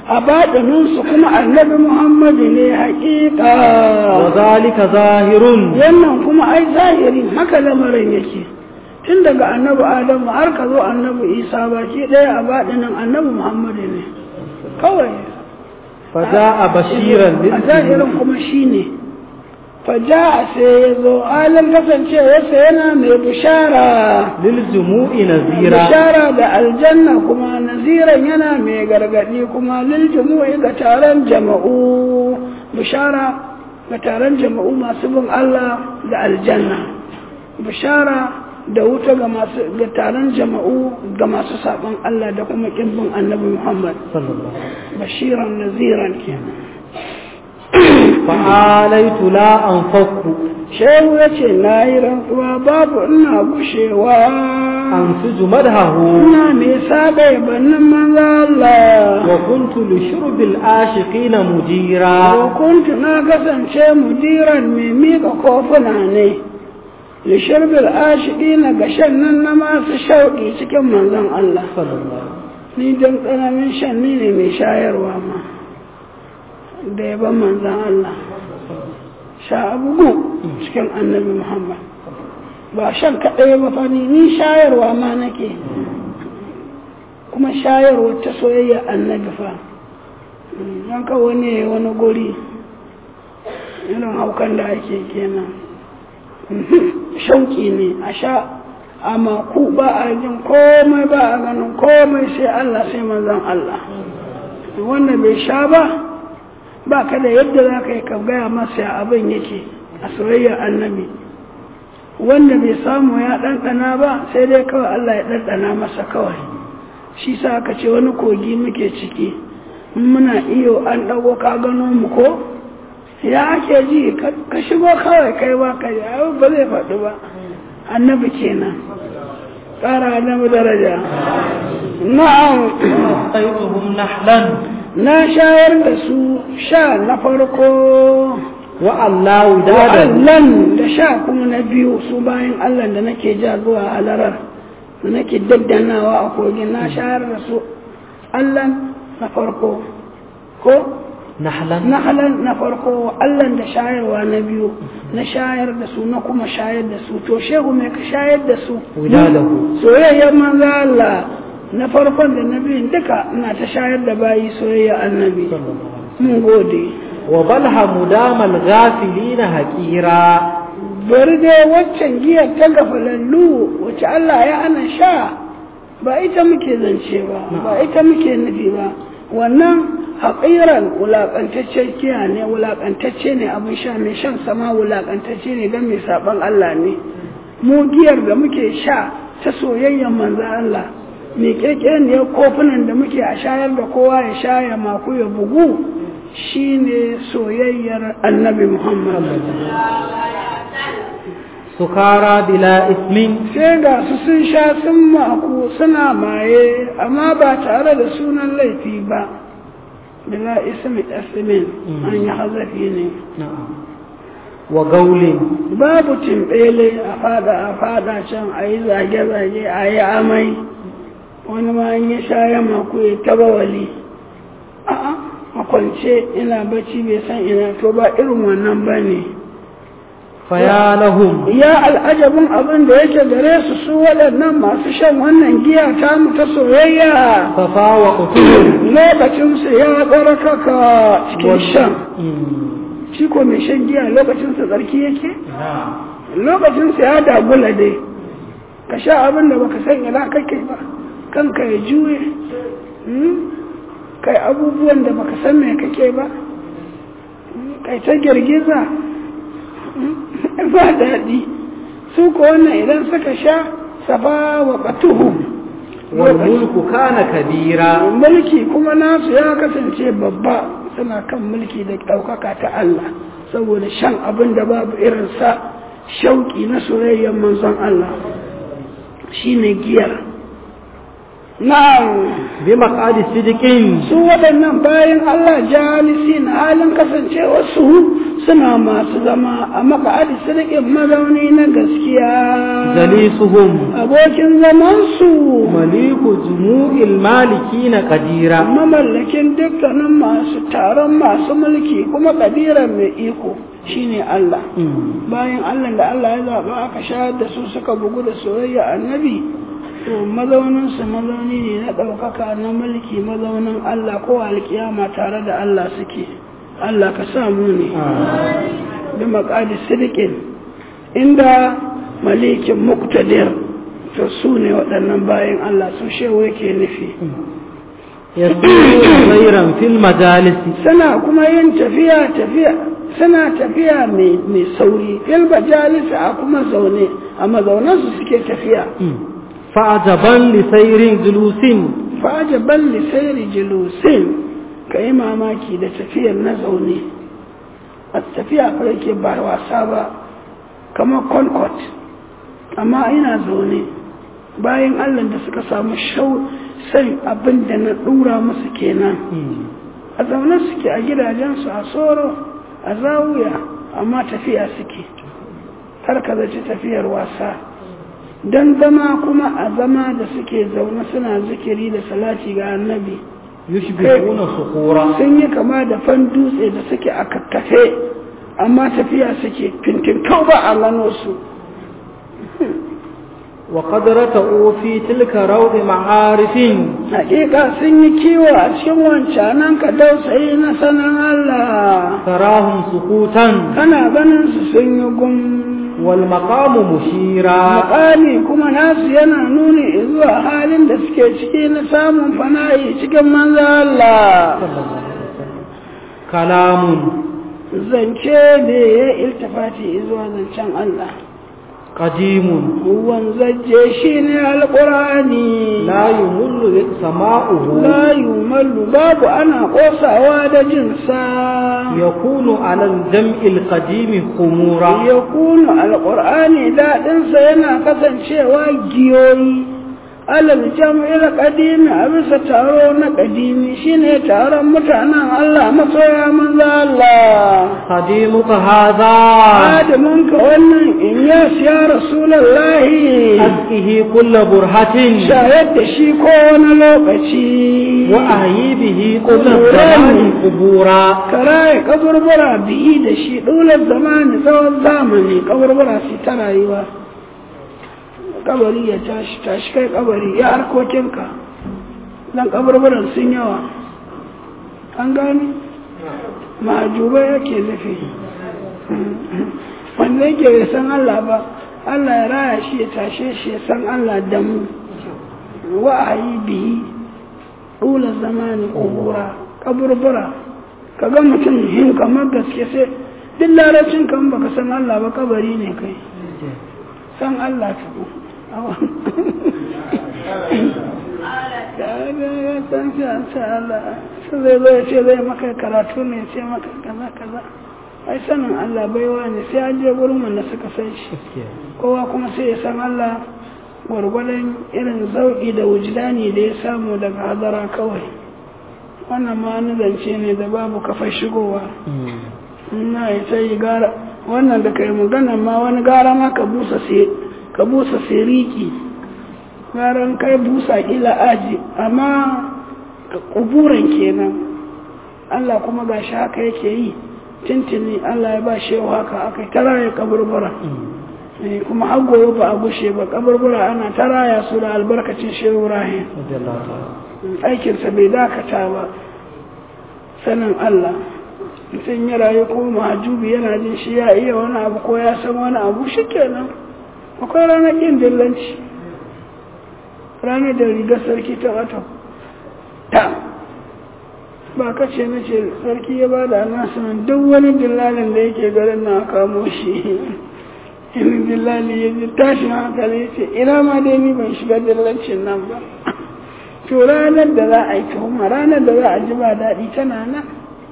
[SPEAKER 1] a baɗininsu kuma annabi muhammadu ne haƙiƙa
[SPEAKER 2] وذلك ظاهر
[SPEAKER 1] wannan kuma ai zahiri haka lamarin yake tun daga annabi adamu har ka zo annabi isa baki ɗaya a baɗinin annabi muhammadu ne kawai
[SPEAKER 2] فجاء بشيرا
[SPEAKER 1] a zahirin kuma shi ne faja sai ya zo halin kasancewarsa yana mai bishara
[SPEAKER 2] للجموع نذيرا
[SPEAKER 1] bishara da aljanna kuma naziran yana mai gargadi kuma lil jumu'i ga taron jama'u bishara ga taron jama'u masu bin Allah da aljanna bishara da wuta ga masu ga taron jama'u ga masu saban Allah da kuma kin bin annabi Muhammad
[SPEAKER 2] صلى الله عليه وسلم
[SPEAKER 1] bashiran naziran kenan
[SPEAKER 2] فآليت لا أنفك
[SPEAKER 1] shehu ya ce na yi rantsuwa babu ina gushewa
[SPEAKER 2] أنسج مدهه
[SPEAKER 1] ina mai saba yabannin manzo Allah
[SPEAKER 2] وكنت لشرب العاشقين مديرا
[SPEAKER 1] kuntu na kasance mudiran mai miƙa kofuna ne lishirbil ashiki na gashen nan na masu shauƙi cikin manzon Allah
[SPEAKER 2] صلى الله عليه وسلم
[SPEAKER 1] ni don tsananin shan ni ne mai shayarwa ma da yaban manzon Allah sha abubu cikin annabi Muhammad ba shan kaɗai ba fa ni ni shayarwa ma nake kuma shayarwa ta soyayya annabi fa don ka wani ya yi wani guri irin haukan da ake kenan shauƙi ne a sha a maku ba a jin komai ba a ganin komai sai Allah sai manzon Allah wanda bai sha ba ba ka da yadda za ka yi ka gaya masa abin yake a soyayyar annabi wanda bai samu ya ɗanɗana ba sai dai kawai Allah ya ɗanɗana masa kawai shi sa aka ce wani kogi muke ciki in muna iyo an ɗago ka gano mu ko ya ake ji ka shigo kawai kai ba ka ji abu ba zai faɗi ba annabi kenan ƙara annabi daraja na'am
[SPEAKER 2] أيضهم نحلا
[SPEAKER 1] na shayar da su sha na farko
[SPEAKER 2] وألا ودادا
[SPEAKER 1] wa'allan da sha kuma na biyu su bayan Allah da nake ja zuwa halarar da nake daddanawa a kogin na shayar da su Allah na farko ko
[SPEAKER 2] نحلا
[SPEAKER 1] na halal na farko Allah da shayarwa na biyu na shayar da su na kuma shayar da su to shehu mai ka shayar da su
[SPEAKER 2] Wiladahu.
[SPEAKER 1] soyayyar manzo Allah na farkon da na biyun duka ina ta shayar da bayi soyayya annabi
[SPEAKER 2] صلى الله عليه وسلم
[SPEAKER 1] mun gode
[SPEAKER 2] وبلها مدام الغافلين هكيرا
[SPEAKER 1] bari dai waccan giyar ta gafalallu wacce Allah ya ana sha ba ita muke zance ba ba ita muke nufi ba wannan haƙiran wulaƙantaccen giya ne wulaƙantacce ne abin sha mai shan sama wulaƙantacce ne don mai saɓon Allah ne mu giyar da muke sha ta soyayyen manzo Allah mai ƙirƙirin kofunan da muke a shayar da kowa ya sha ya maku ya bugu shine soyayyar annabi Muhammad
[SPEAKER 2] سكارى بلا إثم
[SPEAKER 1] sai ga su sun sha sun maku suna maye amma ba tare da sunan laifi ba bila ismi asmin an yi hazafi ne
[SPEAKER 2] نعم وقول
[SPEAKER 1] babu timbele a fada a fada can a yi zage-zage a yi amai wani ma an yi sha ya maku ya taba wali a'a a kwance ina bacci bai san ina to ba irin wannan ba ne
[SPEAKER 2] فيا لهم
[SPEAKER 1] ya al'ajabin abin da yake gare su su waɗannan masu shan wannan giya ta mu ta soyayya
[SPEAKER 2] صفا وقتل
[SPEAKER 1] lokacinsu ya tsarkaka cikin shan shi ko mai shan giya lokacinsa tsarki yake lokacinsa ya dagula dai ka sha abin da baka san ina kake ba kanka ya juye hmm? kai abubuwan da baka san me kake ba Hmm? kai ta girgiza Hmm? ba daɗi su ko wannan idan suka sha safa wa qatuhu
[SPEAKER 2] والملك كان كبيرا
[SPEAKER 1] mulki kuma nasu ya kasance babba suna kan mulki da ɗaukaka ta Allah saboda shan abin da babu irinsa shauƙi na soyayyar manzon Allah shine giyar na'am
[SPEAKER 2] بمقعد صدق
[SPEAKER 1] su waɗannan bayan Allah jalisi na halin kasancewa su suna masu zama a maka'adi sirkin mazauni na gaskiya
[SPEAKER 2] جليسهم
[SPEAKER 1] abokin zamansu
[SPEAKER 2] مليك جموع المالكين قديرا
[SPEAKER 1] mamallakin dukkanin masu taron masu mulki kuma ƙadiran mai iko shine Allah bayan Allah da Allah ya zaɓa aka shayar da su suka bugu da soyayya annabi to mazauninsu mazauni ne na ɗaukaka na mulki mazaunin Allah ko alkiyama tare da Allah suke Allah ka samu ne bi maƙadi sirikin inda malikin muktadir to su ne waɗannan bayan Allah su shewa yake nufi
[SPEAKER 2] يسيرون خيرا في المجالس
[SPEAKER 1] suna kuma yin tafiya tafiya suna tafiya mai mai sauri fil majalisa a kuma zaune a mazaunansu suke tafiya
[SPEAKER 2] فعجبا لسير جلوس
[SPEAKER 1] fajaban lisairi julusin ka yi mamaki da tafiyar na zaune a tafiya fa yake ba wasa ba kamar concord amma ina zaune bayan allah da suka samu shau san abin da na dura musu kenan a zaune suke a gidajensu a tsoro a zawuya amma tafiya suke har ka zaci tafiyar wasa don zama kuma a zama da suke zaune suna zikiri da salati ga annabi
[SPEAKER 2] يشبهون صخورا
[SPEAKER 1] sun yi kama da fan dutse da suke a kakkafe amma tafiya suke fintin kau ba a gano su
[SPEAKER 2] وقد رتعوا في تلك روض معارف
[SPEAKER 1] hakika sun yi kiwo a cikin wancanan ka dausayi na sanan Allah
[SPEAKER 2] تراهم سكوتا
[SPEAKER 1] kana ganin su sun yi gum
[SPEAKER 2] والمقام مشيرا
[SPEAKER 1] Maƙami kuma nasu yana nuni zuwa halin da suke ciki na samun fana'i cikin manzo Allah.
[SPEAKER 2] كلام
[SPEAKER 1] Zance da ya iltifati zuwa zancen Allah.
[SPEAKER 2] قديم
[SPEAKER 1] Wanzaje shi ne alƙur'ani.
[SPEAKER 2] لا يمل سماؤه
[SPEAKER 1] La yumallu babu ana ƙosawa da jinsa.
[SPEAKER 2] يكون على الجمع القديم خمورا
[SPEAKER 1] Ya kunu alƙur'ani daɗinsa yana kasancewa giyoyi. alal jam'il qadimi a bisa taro na qadimi shine taron mutanen Allah masoya manzo Allah
[SPEAKER 2] خديمك هذا
[SPEAKER 1] adamun ka wannan in ya ya rasulullahi
[SPEAKER 2] أسقه كل برهة
[SPEAKER 1] shayar da shi ko wani lokaci
[SPEAKER 2] وأحيي به كل الزمان قبورا
[SPEAKER 1] karaye kaburbura biyi da shi ɗular zamani tsawon zamani kaburbura su ta rayuwa kabari ya tashi tashi kai kabari ya harkokinka dan kaburburan sun yawa an gani majubai yake nufi wanda yake bai san Allah ba Allah ya raya shi ya tashe shi ya san Allah da mu wa'ayi biyi ɗular zamani kubura kaburbura ka ga mutum hin kamar gaske sai duk larabcin kan baka san Allah ba kabari ne kai san Allah tuku ya san shi an sa Allah su zai zo ya ce zai maka karatu ne ce maka kaza kaza ai sanin Allah baiwa ne sai an je gurin wanda suka san shi kowa kuma sai ya san Allah gwargwadon irin zauki da wujdani da ya samu daga hadara kawai wannan ma wani zance ne da babu kafa shigowa na ya sai gara wannan da kai magana ma wani gara ma ka busa sai ka busa siriki garan kai busa ila aji amma kuburan kenan Allah kuma gashi haka yake yi tintini Allah ya ba shi haka aka tara ya kaburbura kuma har gobe ba a gushe ba kaburbura ana taraya su da albarkacin shehu Ibrahim aikinsa bai dakata ba sanin Allah mutum ya rayu ko mahajubi yana jin shi ya iya wani abu ko ya san wani abu shi kenan akwai ranar ƙin dillanci ranar da rigar sarki ta wata ta ba ka ce na ce sarki ya ba da nasirin duk wani dillalin da yake garin na kamo shi in dillali ya ji tashin hankali ce ina ma dai ni ban shiga dillancin nan ba to ranar da za a yi tuhuma ranar da za a ji ba daɗi tana nan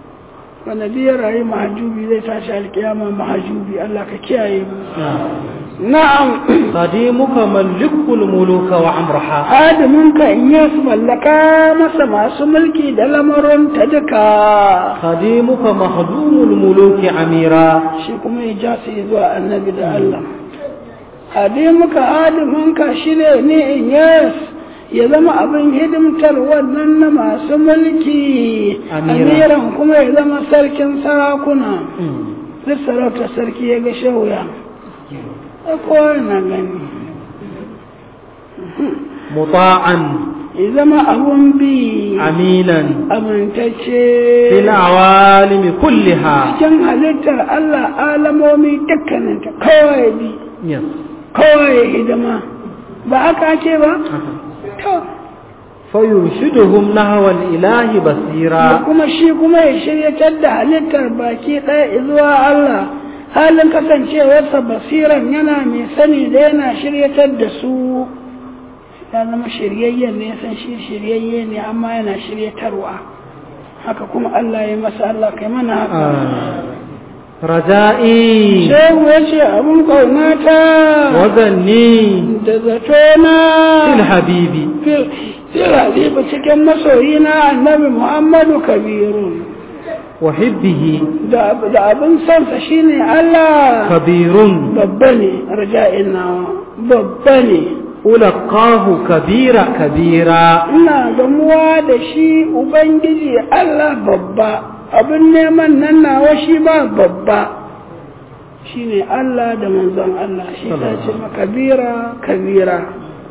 [SPEAKER 1] wanda duk ya rayu mahajubi zai tashi alkiyama mahajubi Allah ka kiyaye mu na'am
[SPEAKER 2] قديمك ملك الملوك وعمرها
[SPEAKER 1] hadiminka in ya su mallaka masa masu mulki da lamarin ta duka
[SPEAKER 2] خديمك مخدوم الملوك عميرا
[SPEAKER 1] shi kuma ya ja su zuwa annabi da Allah hadimuka hadiminka shi ne ne in yes ya zama abin hidimtar wannan na masu mulki
[SPEAKER 2] Amira.
[SPEAKER 1] amiran kuma ya zama sarkin sarakuna duk sarauta sarki ya ga shauya a kowa na gani
[SPEAKER 2] مطاعا
[SPEAKER 1] ya zama abun bi
[SPEAKER 2] أمينا في
[SPEAKER 1] amintacce
[SPEAKER 2] العوالم كلها
[SPEAKER 1] cikin halittar Allah alamomi dukkaninta kawai bi
[SPEAKER 2] Yes.
[SPEAKER 1] kawai hidima ba haka ake ba to
[SPEAKER 2] فيرشدهم نحو الإله
[SPEAKER 1] da
[SPEAKER 2] بصيرا
[SPEAKER 1] kuma shi kuma ya shiryatar da halittar baki ɗaya zuwa Allah halin kasancewarsa basiran yana mai sani da yana shiryatar da su ya zama shiryayyen ne ya san shi shiryayye ne amma yana shiryatarwa haka kuma Allah ya masa Allah kai mana haka
[SPEAKER 2] آه. رجائي
[SPEAKER 1] shehu ya ce abin ƙaunata
[SPEAKER 2] وظني
[SPEAKER 1] da zatona
[SPEAKER 2] في الحبيب
[SPEAKER 1] Sira ba cikin masoyina annabi Muhammadu Kabiru
[SPEAKER 2] وحبه
[SPEAKER 1] da da abin sansa shine Allah
[SPEAKER 2] كبير
[SPEAKER 1] babba ne raja'in nawa babba ne
[SPEAKER 2] ألقاه كبيرا كبيرا
[SPEAKER 1] ina gamuwa da shi Ubangiji Allah babba abin neman nan nawa shi ba babba shine Allah da manzon Allah shi ta ce ma kabira kabira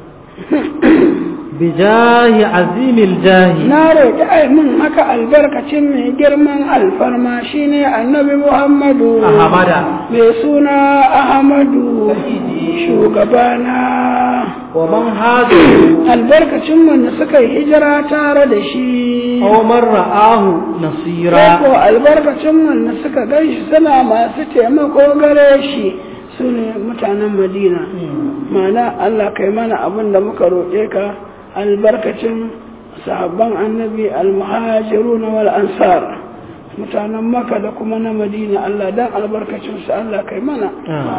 [SPEAKER 2] بجاه عظيم الجاه
[SPEAKER 1] na roƙi ai mun haka albarkacin mai girman alfarma shine annabi Muhammadu
[SPEAKER 2] أحمد
[SPEAKER 1] mai suna Ahmadu shugabana
[SPEAKER 2] ومن هذا
[SPEAKER 1] albarkacin wanda suka yi hijira tare da shi
[SPEAKER 2] أو من رآه
[SPEAKER 1] ko
[SPEAKER 2] نصيرا
[SPEAKER 1] albarkacin wanda suka gan shi suna masu taimako gare shi su ne mutanen Madina ma'ana Allah kai mana abin da muka roƙe ka albarkacin sahabban annabi almuhajirun wal ansar mutanen maka da kuma na madina Allah dan albarkacin su Allah kai mana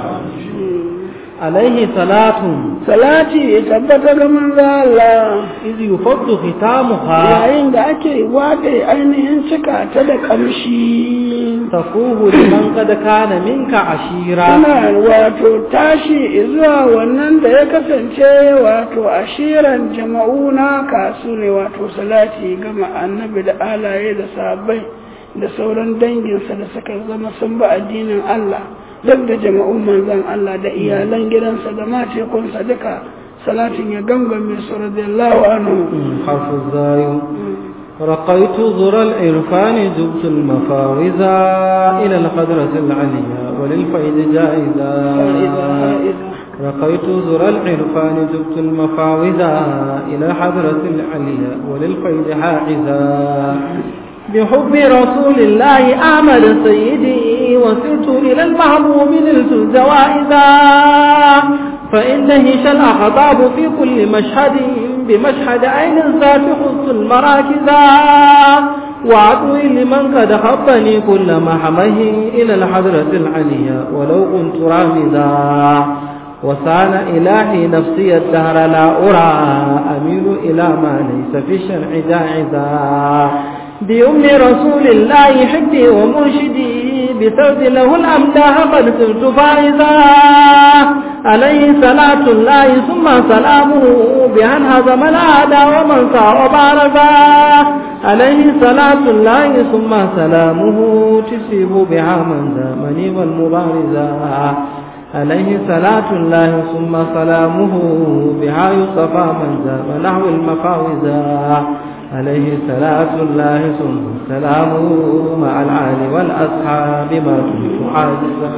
[SPEAKER 2] عليه صلاة
[SPEAKER 1] salati ya tabbata ga manzo Allah
[SPEAKER 2] إذ يفض ختامها
[SPEAKER 1] yayin da ake wade ainihin cika ta da kamshi
[SPEAKER 2] تفوه لمن قد كان منك عشيرا
[SPEAKER 1] Ana wato tashi zuwa wannan da ya kasance wato ashiran jama'u na kasu ne wato salati gama annabi da alaye da sahabbai da sauran danginsa da suka zama sun ba addinin Allah duk da jama'un manzon Allah da iyalan gidansa da matekunsa duka salatin ya gangame su radiyallahu anhu
[SPEAKER 2] حرف الزاي رقيت ذر العرفان جبت المفاوزا إلى القدرة العليا وللفيد جائزا
[SPEAKER 1] فإذا إذا
[SPEAKER 2] رقيت ذر العرفان جبت المفاوزا إلى الحضرة العليا وللفيد حاعزا بحب رسول الله أعمل سيدي وسرت إلى المحبوب نلت الجوائزا فإن هش الأخطاب في كل مشهد بمشهد عين ذات خص المراكزا وعدوي لمن قد خطني كل محمه إلى الحضرة العليا ولو كنت رامزا وسان إلهي نفسي الدهر لا أرى أميل إلى ما ليس في الشرع جاعزا بأم رسول الله حبي ومرشدي بسرد له الأمداح قد صرت فائزا عليه صلاة الله ثم سلامه بأن هزم الأعداء ومن سار بارزا عليه صلاة الله ثم سلامه تسيب بها من زامني والمبارزا عليه صلاة الله ثم سلامه بها يصفى من زام نحو المفاوزا عليه صلاة الله ثم سلامه مع العال والأصحاب ما كنت حاجزا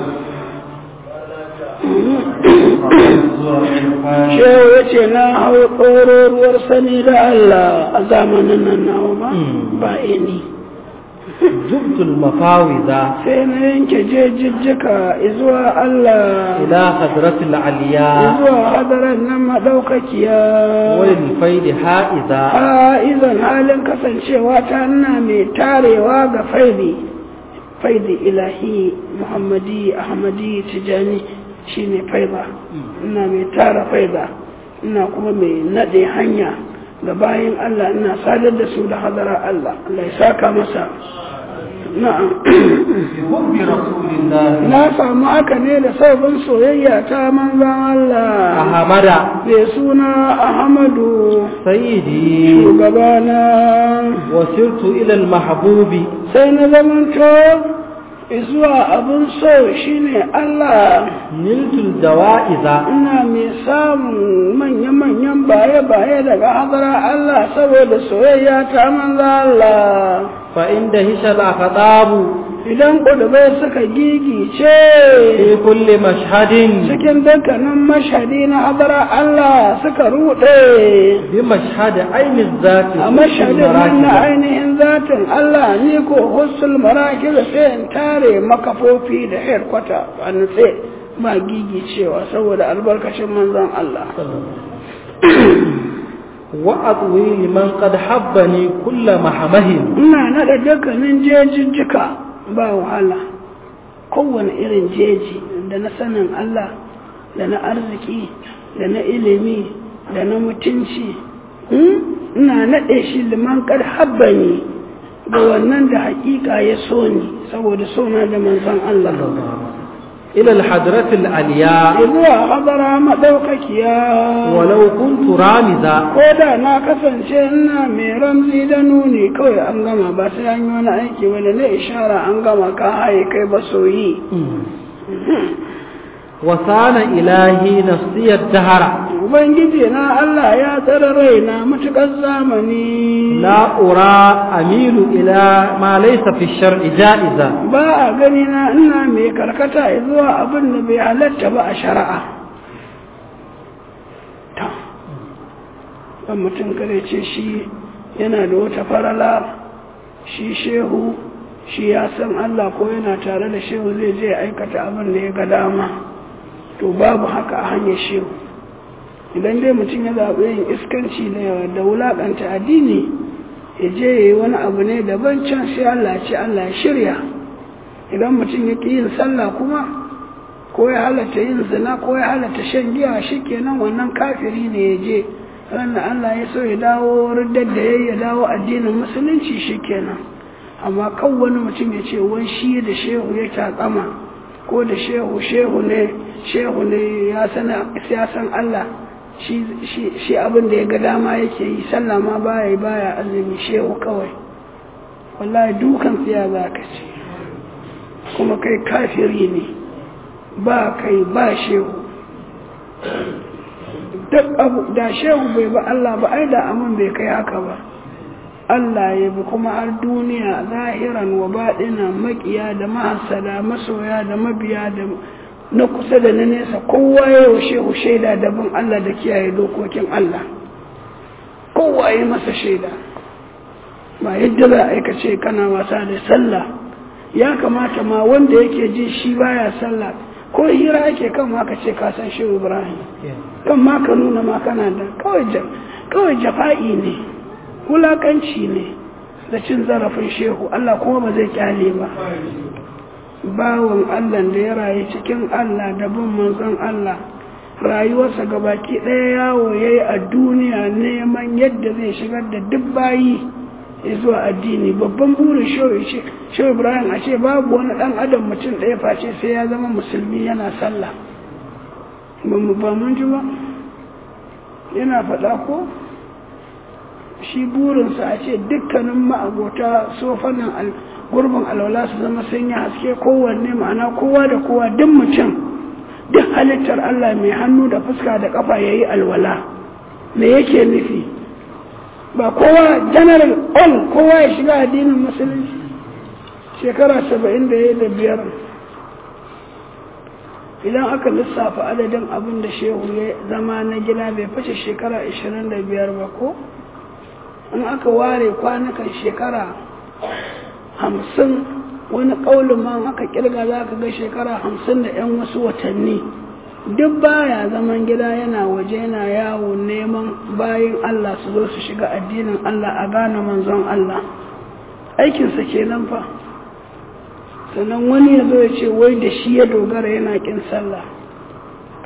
[SPEAKER 1] shehu ya ce na hau tsororuwar sani da Allah a zamanin nan nawa ba ba ini
[SPEAKER 2] جبت المفاوزا
[SPEAKER 1] sai na yanke jejijjika zuwa Allah
[SPEAKER 2] إلى حضرة العلياء
[SPEAKER 1] zuwa hadarar nan maɗaukakiya
[SPEAKER 2] وللفيد حائزا
[SPEAKER 1] a izan halin kasancewa ta na mai tarewa ga faidi faidi ilahi muhammadi ahmadi tijani shine faiza ina mai tara faiza ina kuma mai nade hanya ga bayan Allah ina sadar da su da hadara Allah Allah ya saka masa na'am
[SPEAKER 2] بحب رسول الله
[SPEAKER 1] na samu haka ne da sabon soyayya ta manzan Allah
[SPEAKER 2] أحمد
[SPEAKER 1] mai suna Ahmadu
[SPEAKER 2] سيدي
[SPEAKER 1] shugabana
[SPEAKER 2] وسرت إلى المحبوب
[SPEAKER 1] sai na zamanto zuwa abin so shine Allah
[SPEAKER 2] نلت الجوائز
[SPEAKER 1] ina mai samun manya-manyan baye-baye daga hadara Allah saboda soyayya ta manzan Allah
[SPEAKER 2] فإن دهش الأخطاب
[SPEAKER 1] idan ƙudubai suka gigice
[SPEAKER 2] في كل مشهد
[SPEAKER 1] cikin dukkanin mashadi na hadara Allah suka ruɗe
[SPEAKER 2] بمشهد عين الذات
[SPEAKER 1] a mashadin nan na ainihin zatin Allah ni ko hussul marakil sai in tare makafofi da herkwata a nutse ba gigicewa saboda albarkacin manzon Allah
[SPEAKER 2] وأطوي لمن قد حبني كل محمه
[SPEAKER 1] ina naɗa dukkanin jejijjika ba wahala kowane irin jeji da na sanin Allah da na arziki da na ilimi da na mutunci hmm? ina naɗe shi liman kar habbani ga wannan da hakika ya so ni saboda sona da manzon Allah
[SPEAKER 2] إلى الحضرة العليا
[SPEAKER 1] zuwa hadara maɗaukakiya
[SPEAKER 2] ولو كنت رامزا
[SPEAKER 1] ko da na kasance ina mai ramzi da nuni kawai an gama ba sai an yi wani aiki wani na ishara an gama ka haye kai ba soyi
[SPEAKER 2] وصان إلهي نفسي الدهر
[SPEAKER 1] ubangiji na Allah ya tsara raina matuƙar zamani
[SPEAKER 2] لا أرى أميل إلى ما ليس في الشرع جائزا
[SPEAKER 1] ba a gani na ina mai karkata zuwa abin da bai halatta ba a shari'a ta ɗan mutum kare ce shi yana da wata farala shi shehu shi ya san Allah ko yana tare da shehu zai je aikata abin da ya ga dama to babu haka a hanyar shehu idan dai mutum ya zaɓi yin iskanci da wulaƙanta addini ya je ya yi wani abu ne daban can sai Allah ce Allah ya shirya idan mutum ya ƙi yin sallah kuma ko ya halatta yin zina ko ya halatta shan giya shi kenan wannan kafiri ne ya je ranar Allah ya so ya dawo riddar da ya ya dawo addinin musulunci shi kenan amma kan wani mutum ya ce wai shi da shehu ya takama ko da shehu shehu ne shehu ne ya san Allah shi abin da ya ga dama yake yi sallah ma baya baya azumi shehu kawai wallahi dukan tsiya za ka ce kuma kai kafiri ne ba kai ba shehu duk abu da shehu bai ba Allah ba ai da amin bai kai haka ba Allah ya bi kuma har duniya zahiran wa baɗina makiya da mahasada masoya da mabiya da na kusa da na nesa kowa ya wa shehu shaida da bin Allah da kiyaye dokokin Allah kowa ya masa shaida ba yadda za a aikace kana wasa da sallah ya kamata ma wanda yake ji shi baya sallah ko hira ake kan ma ka ce ka san shehu ibrahim kan ma ka nuna ma kana da kawai jafa'i ne wulakanci ne da cin zarafin shehu Allah kuma ba zai kyale ba bawan Allah da ya rayu cikin Allah da bin manzon Allah rayuwarsa gabaki ɗaya yawo ya yi a duniya neman yadda zai shigar da duk bayi zuwa addini babban burin shehu ibrahim a ce babu wani ɗan adam mutum ɗaya face sai ya zama musulmi yana sallah ba mu ba mun ji ba yana faɗa ko shi burinsa a ce dukkanin ma'abota sofanin gurbin alwala su zama sun yi haske kowanne ma'ana kowa da kowa duk mutum duk halittar Allah mai hannu da fuska da kafa ya yi alwala me yake nufi ba kowa general all kowa ya shiga addinin musulunci shekara saba'in da ya da biyar idan aka lissafa adadin abin da shehu ya zama na gida bai fashe shekara ashirin da biyar ba ko in aka ware kwanukan shekara hamsin wani ƙaunin ma aka kirga za ka ga shekara hamsin da 'yan wasu watanni duk baya zaman gida yana waje yana yawo neman bayan Allah su zo su shiga addinin Allah a gane manzon Allah aikinsa kenan fa sannan wani ya zo ya ce wai da shi ya dogara yana kin sallah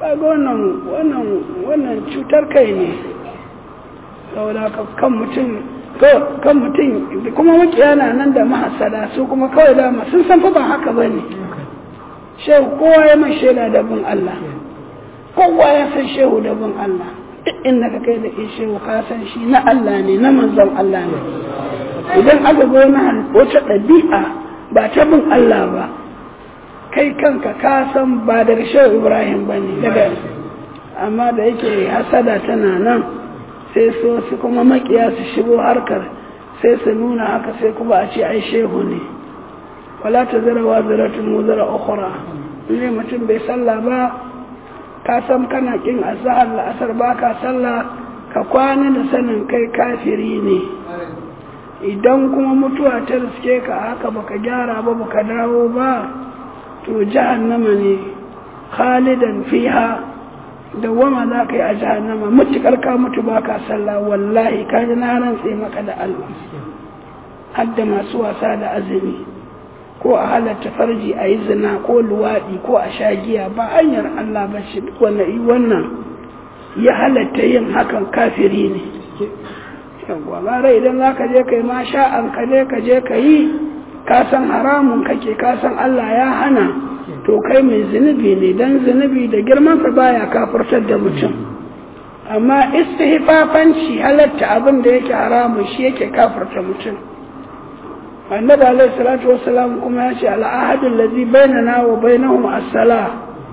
[SPEAKER 1] kaga wannan wannan wannan cutar kai ne saboda kan mutum kan mutum kuma makiya na nan da mahasada su kuma kawai dama sun san fa ba haka ba ne shehu kowa ya mai shaida da bin Allah kowa ya san shehu da bin Allah duk inda ka kai da ke shehu ka san shi na Allah ne na manzon Allah ne idan aka ga wani wata ɗabi'a ba ta bin Allah ba kai kanka ka san ba daga shehu Ibrahim ba ne daga amma da yake hasada tana nan sai so su kuma makiya su shigo harkar sai su nuna haka sai kuma a ce ai shehu ne wala ta zara wa zaratun mu zara ukhra ne mutum bai sallah ba ka san kana kin azhar la'asar ba ka sallah ka kwana da sanin kai kafiri ne idan kuma mutuwa ta riske ka haka baka gyara ba baka dawo ba to jahannama ne khalidan fiha dawwama za ka yi a jahannama mutukar ka mutu ba ka sallah wallahi ka ji na rantse maka da Allah hadda masu wasa da azumi ko a halatta farji a yi zina ko luwaɗi ko a sha giya ba hanyar Allah ba shi wannan ya halatta yin hakan kafiri ne yawwa bara idan za ka je ka yi ma sha'an ka je ka je ka yi ka san haramun kake ka san Allah ya hana to kai mai zunubi ne dan zunubi da girmansa baya kafurtar da mutum amma istihfafanci halatta abin da yake haramun shi yake kafurta mutum annabi alaihi salatu wassalam kuma ya ce al'ahadu allazi bainana wa bainahum as-salah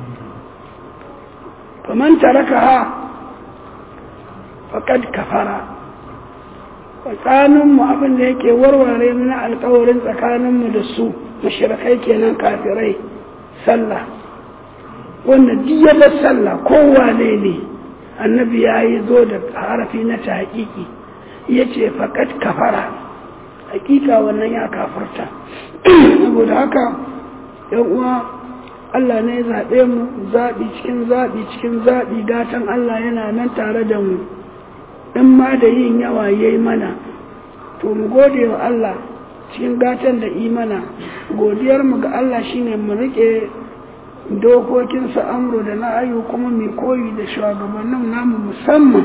[SPEAKER 1] faman tarakaha faqad kafara tsakaninmu abin da yake warware na alkawarin tsakaninmu da su mashirkai kenan kafirai sallah wanda diyar sallah kowane ne annabi ya yi zo da harafi na ta hakiki ya ce faƙat kafara hakika wannan ya kafarta saboda haka yan uwa Allah ne ya zaɓe mu zaɓi cikin zaɓi cikin zaɓi gatan Allah yana nan tare da mu in ma da yin yawa ya yi mana to mu gode wa Allah cikin gatan da imana godiyar mu ga Allah shine mu rike dokokinsa amro da na'ayu kuma mai koyi da shugabannin namu musamman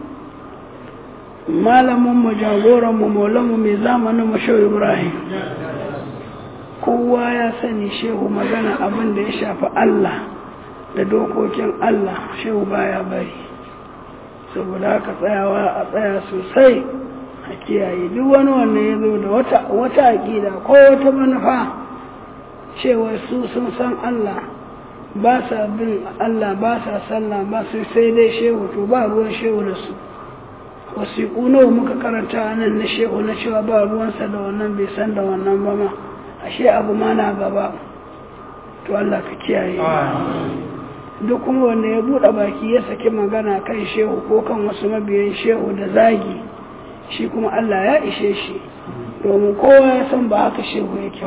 [SPEAKER 1] malamin mu jagoran mu maulanmu mai zamanin mu shehu ibrahim kowa ya sani shehu magana abin da ya shafi Allah da dokokin Allah shehu baya bari saboda haka tsayawa a tsaya sosai a kiyaye duk wani wannan ya zo da wata wata aƙida ko wata manufa cewa su sun san Allah ba sa bin Allah ba sa sallah ba su sai dai shehu to ba ruwan shehu da su wasiƙu nawa muka karanta nan na shehu na cewa ba ruwansa da wannan bai san da wannan ba ma ashe abu ma na gaba to Allah ka kiyaye duk kuma wanda ya buɗe baki ya saki magana kan shehu ko kan wasu mabiyan shehu da zagi shi kuma Allah ya ishe shi domin kowa ya san ba haka shehu yake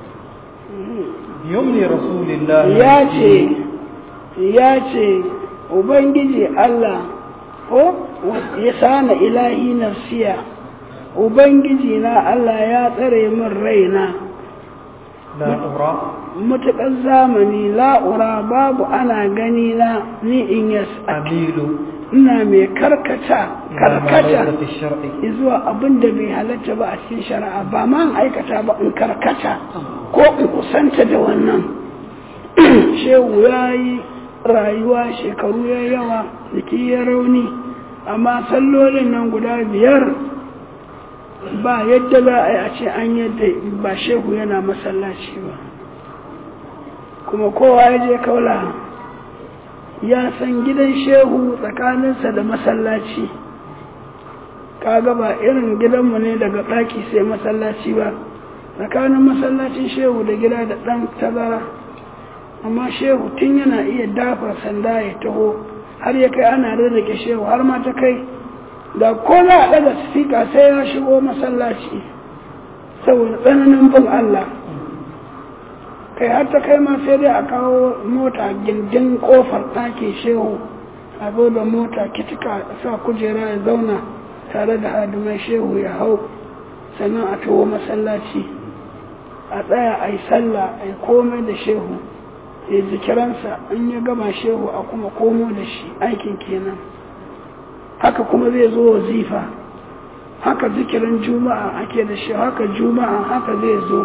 [SPEAKER 2] yumni rasulillah
[SPEAKER 1] ya ce ya ce ubangiji Allah ko ya sana ilahi nafsiya ubangiji na Allah ya tsare min raina
[SPEAKER 2] la'ura
[SPEAKER 1] mutuƙar zamani la'ura babu ana gani na ni in yas
[SPEAKER 2] amilu
[SPEAKER 1] ina mai karkata karkata
[SPEAKER 2] fi shar'i
[SPEAKER 1] zuwa abin da bai halatta ba a cikin shari'a ba ma in aikata ba in karkata ko in kusanta da wannan shehu ya yi rayuwa shekaru ya yawa jiki ya rauni amma sallolin nan guda biyar ba yadda za a yi a ce an yadda ba shehu yana masallaci ba kuma kowa ya je kaula ya san gidan shehu tsakaninsa da masallaci kaga ba irin gidanmu ne daga ɗaki sai masallaci ba tsakanin masallacin shehu da gida da ɗan tazara amma shehu tun yana iya dafa sanda ya taho har ya kai ana rarrake shehu har ma ta kai da ko za a ɗaga sifika sai ya shigo masallaci saboda tsananin bin Allah kai har ta kai ma sai dai a kawo mota gindin kofar ɗakin shehu a zo da mota kitika sa kujera ya zauna tare da hadimai shehu ya hau sannan a taho masallaci a tsaya a yi sallah a yi komai da shehu ya zikiransa in ya gama shehu a kuma komo da shi aikin kenan haka kuma zai zo wazifa haka zikirin juma'a ake da shi haka juma'a haka zai zo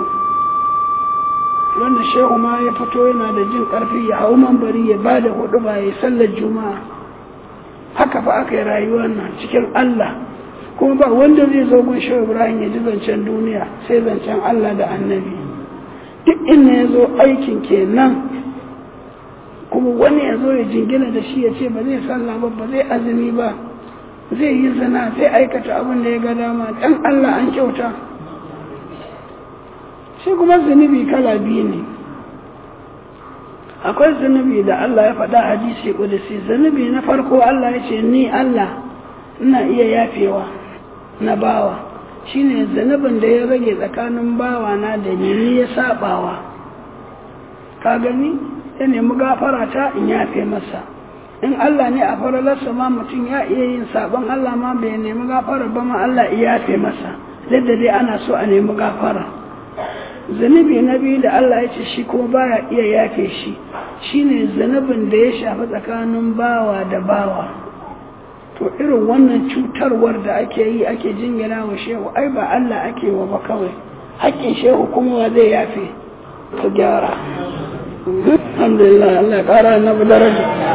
[SPEAKER 1] wanda shehu ma ya fito yana da jin karfi ya hau mambari ya ba da hudu ba ya sallar juma'a haka fa aka yi rayuwar nan cikin Allah kuma ba wanda zai zo gun shehu ibrahim ya ji zancen duniya sai zancen Allah da annabi duk inda ya zo aikin kenan kuma wani ya zo ya jingina da shi ya ce ba zai sallah ba ba zai azumi ba zai yi zina zai aikata abin da ya ga dama dan Allah an kyauta shi kuma zunubi kala biyu ne akwai zunubi da Allah ya faɗa hadisi kudusi zunubi na farko Allah ya ce ni Allah ina iya yafewa na bawa shine zunubin da ya rage tsakanin bawa na da ni ni ya sabawa ka gani ya nemi gafara ta in yafe masa in Allah ne a faralarsa ma mutum ya iya yin sabon Allah ma bai nemi gafara ba ma Allah ya yafe masa duk da dai ana so a nemi gafara zunubi na biyu da Allah ya ce shi kuma baya iya yafe shi shine zunubin da ya shafi tsakanin bawa da bawa to irin wannan cutarwar da ake yi ake jingina wa shehu ai ba Allah ake wa ba kawai haƙƙin shehu kuma wa zai yafe ku gyara alhamdulillah Allah ya ƙara na daraja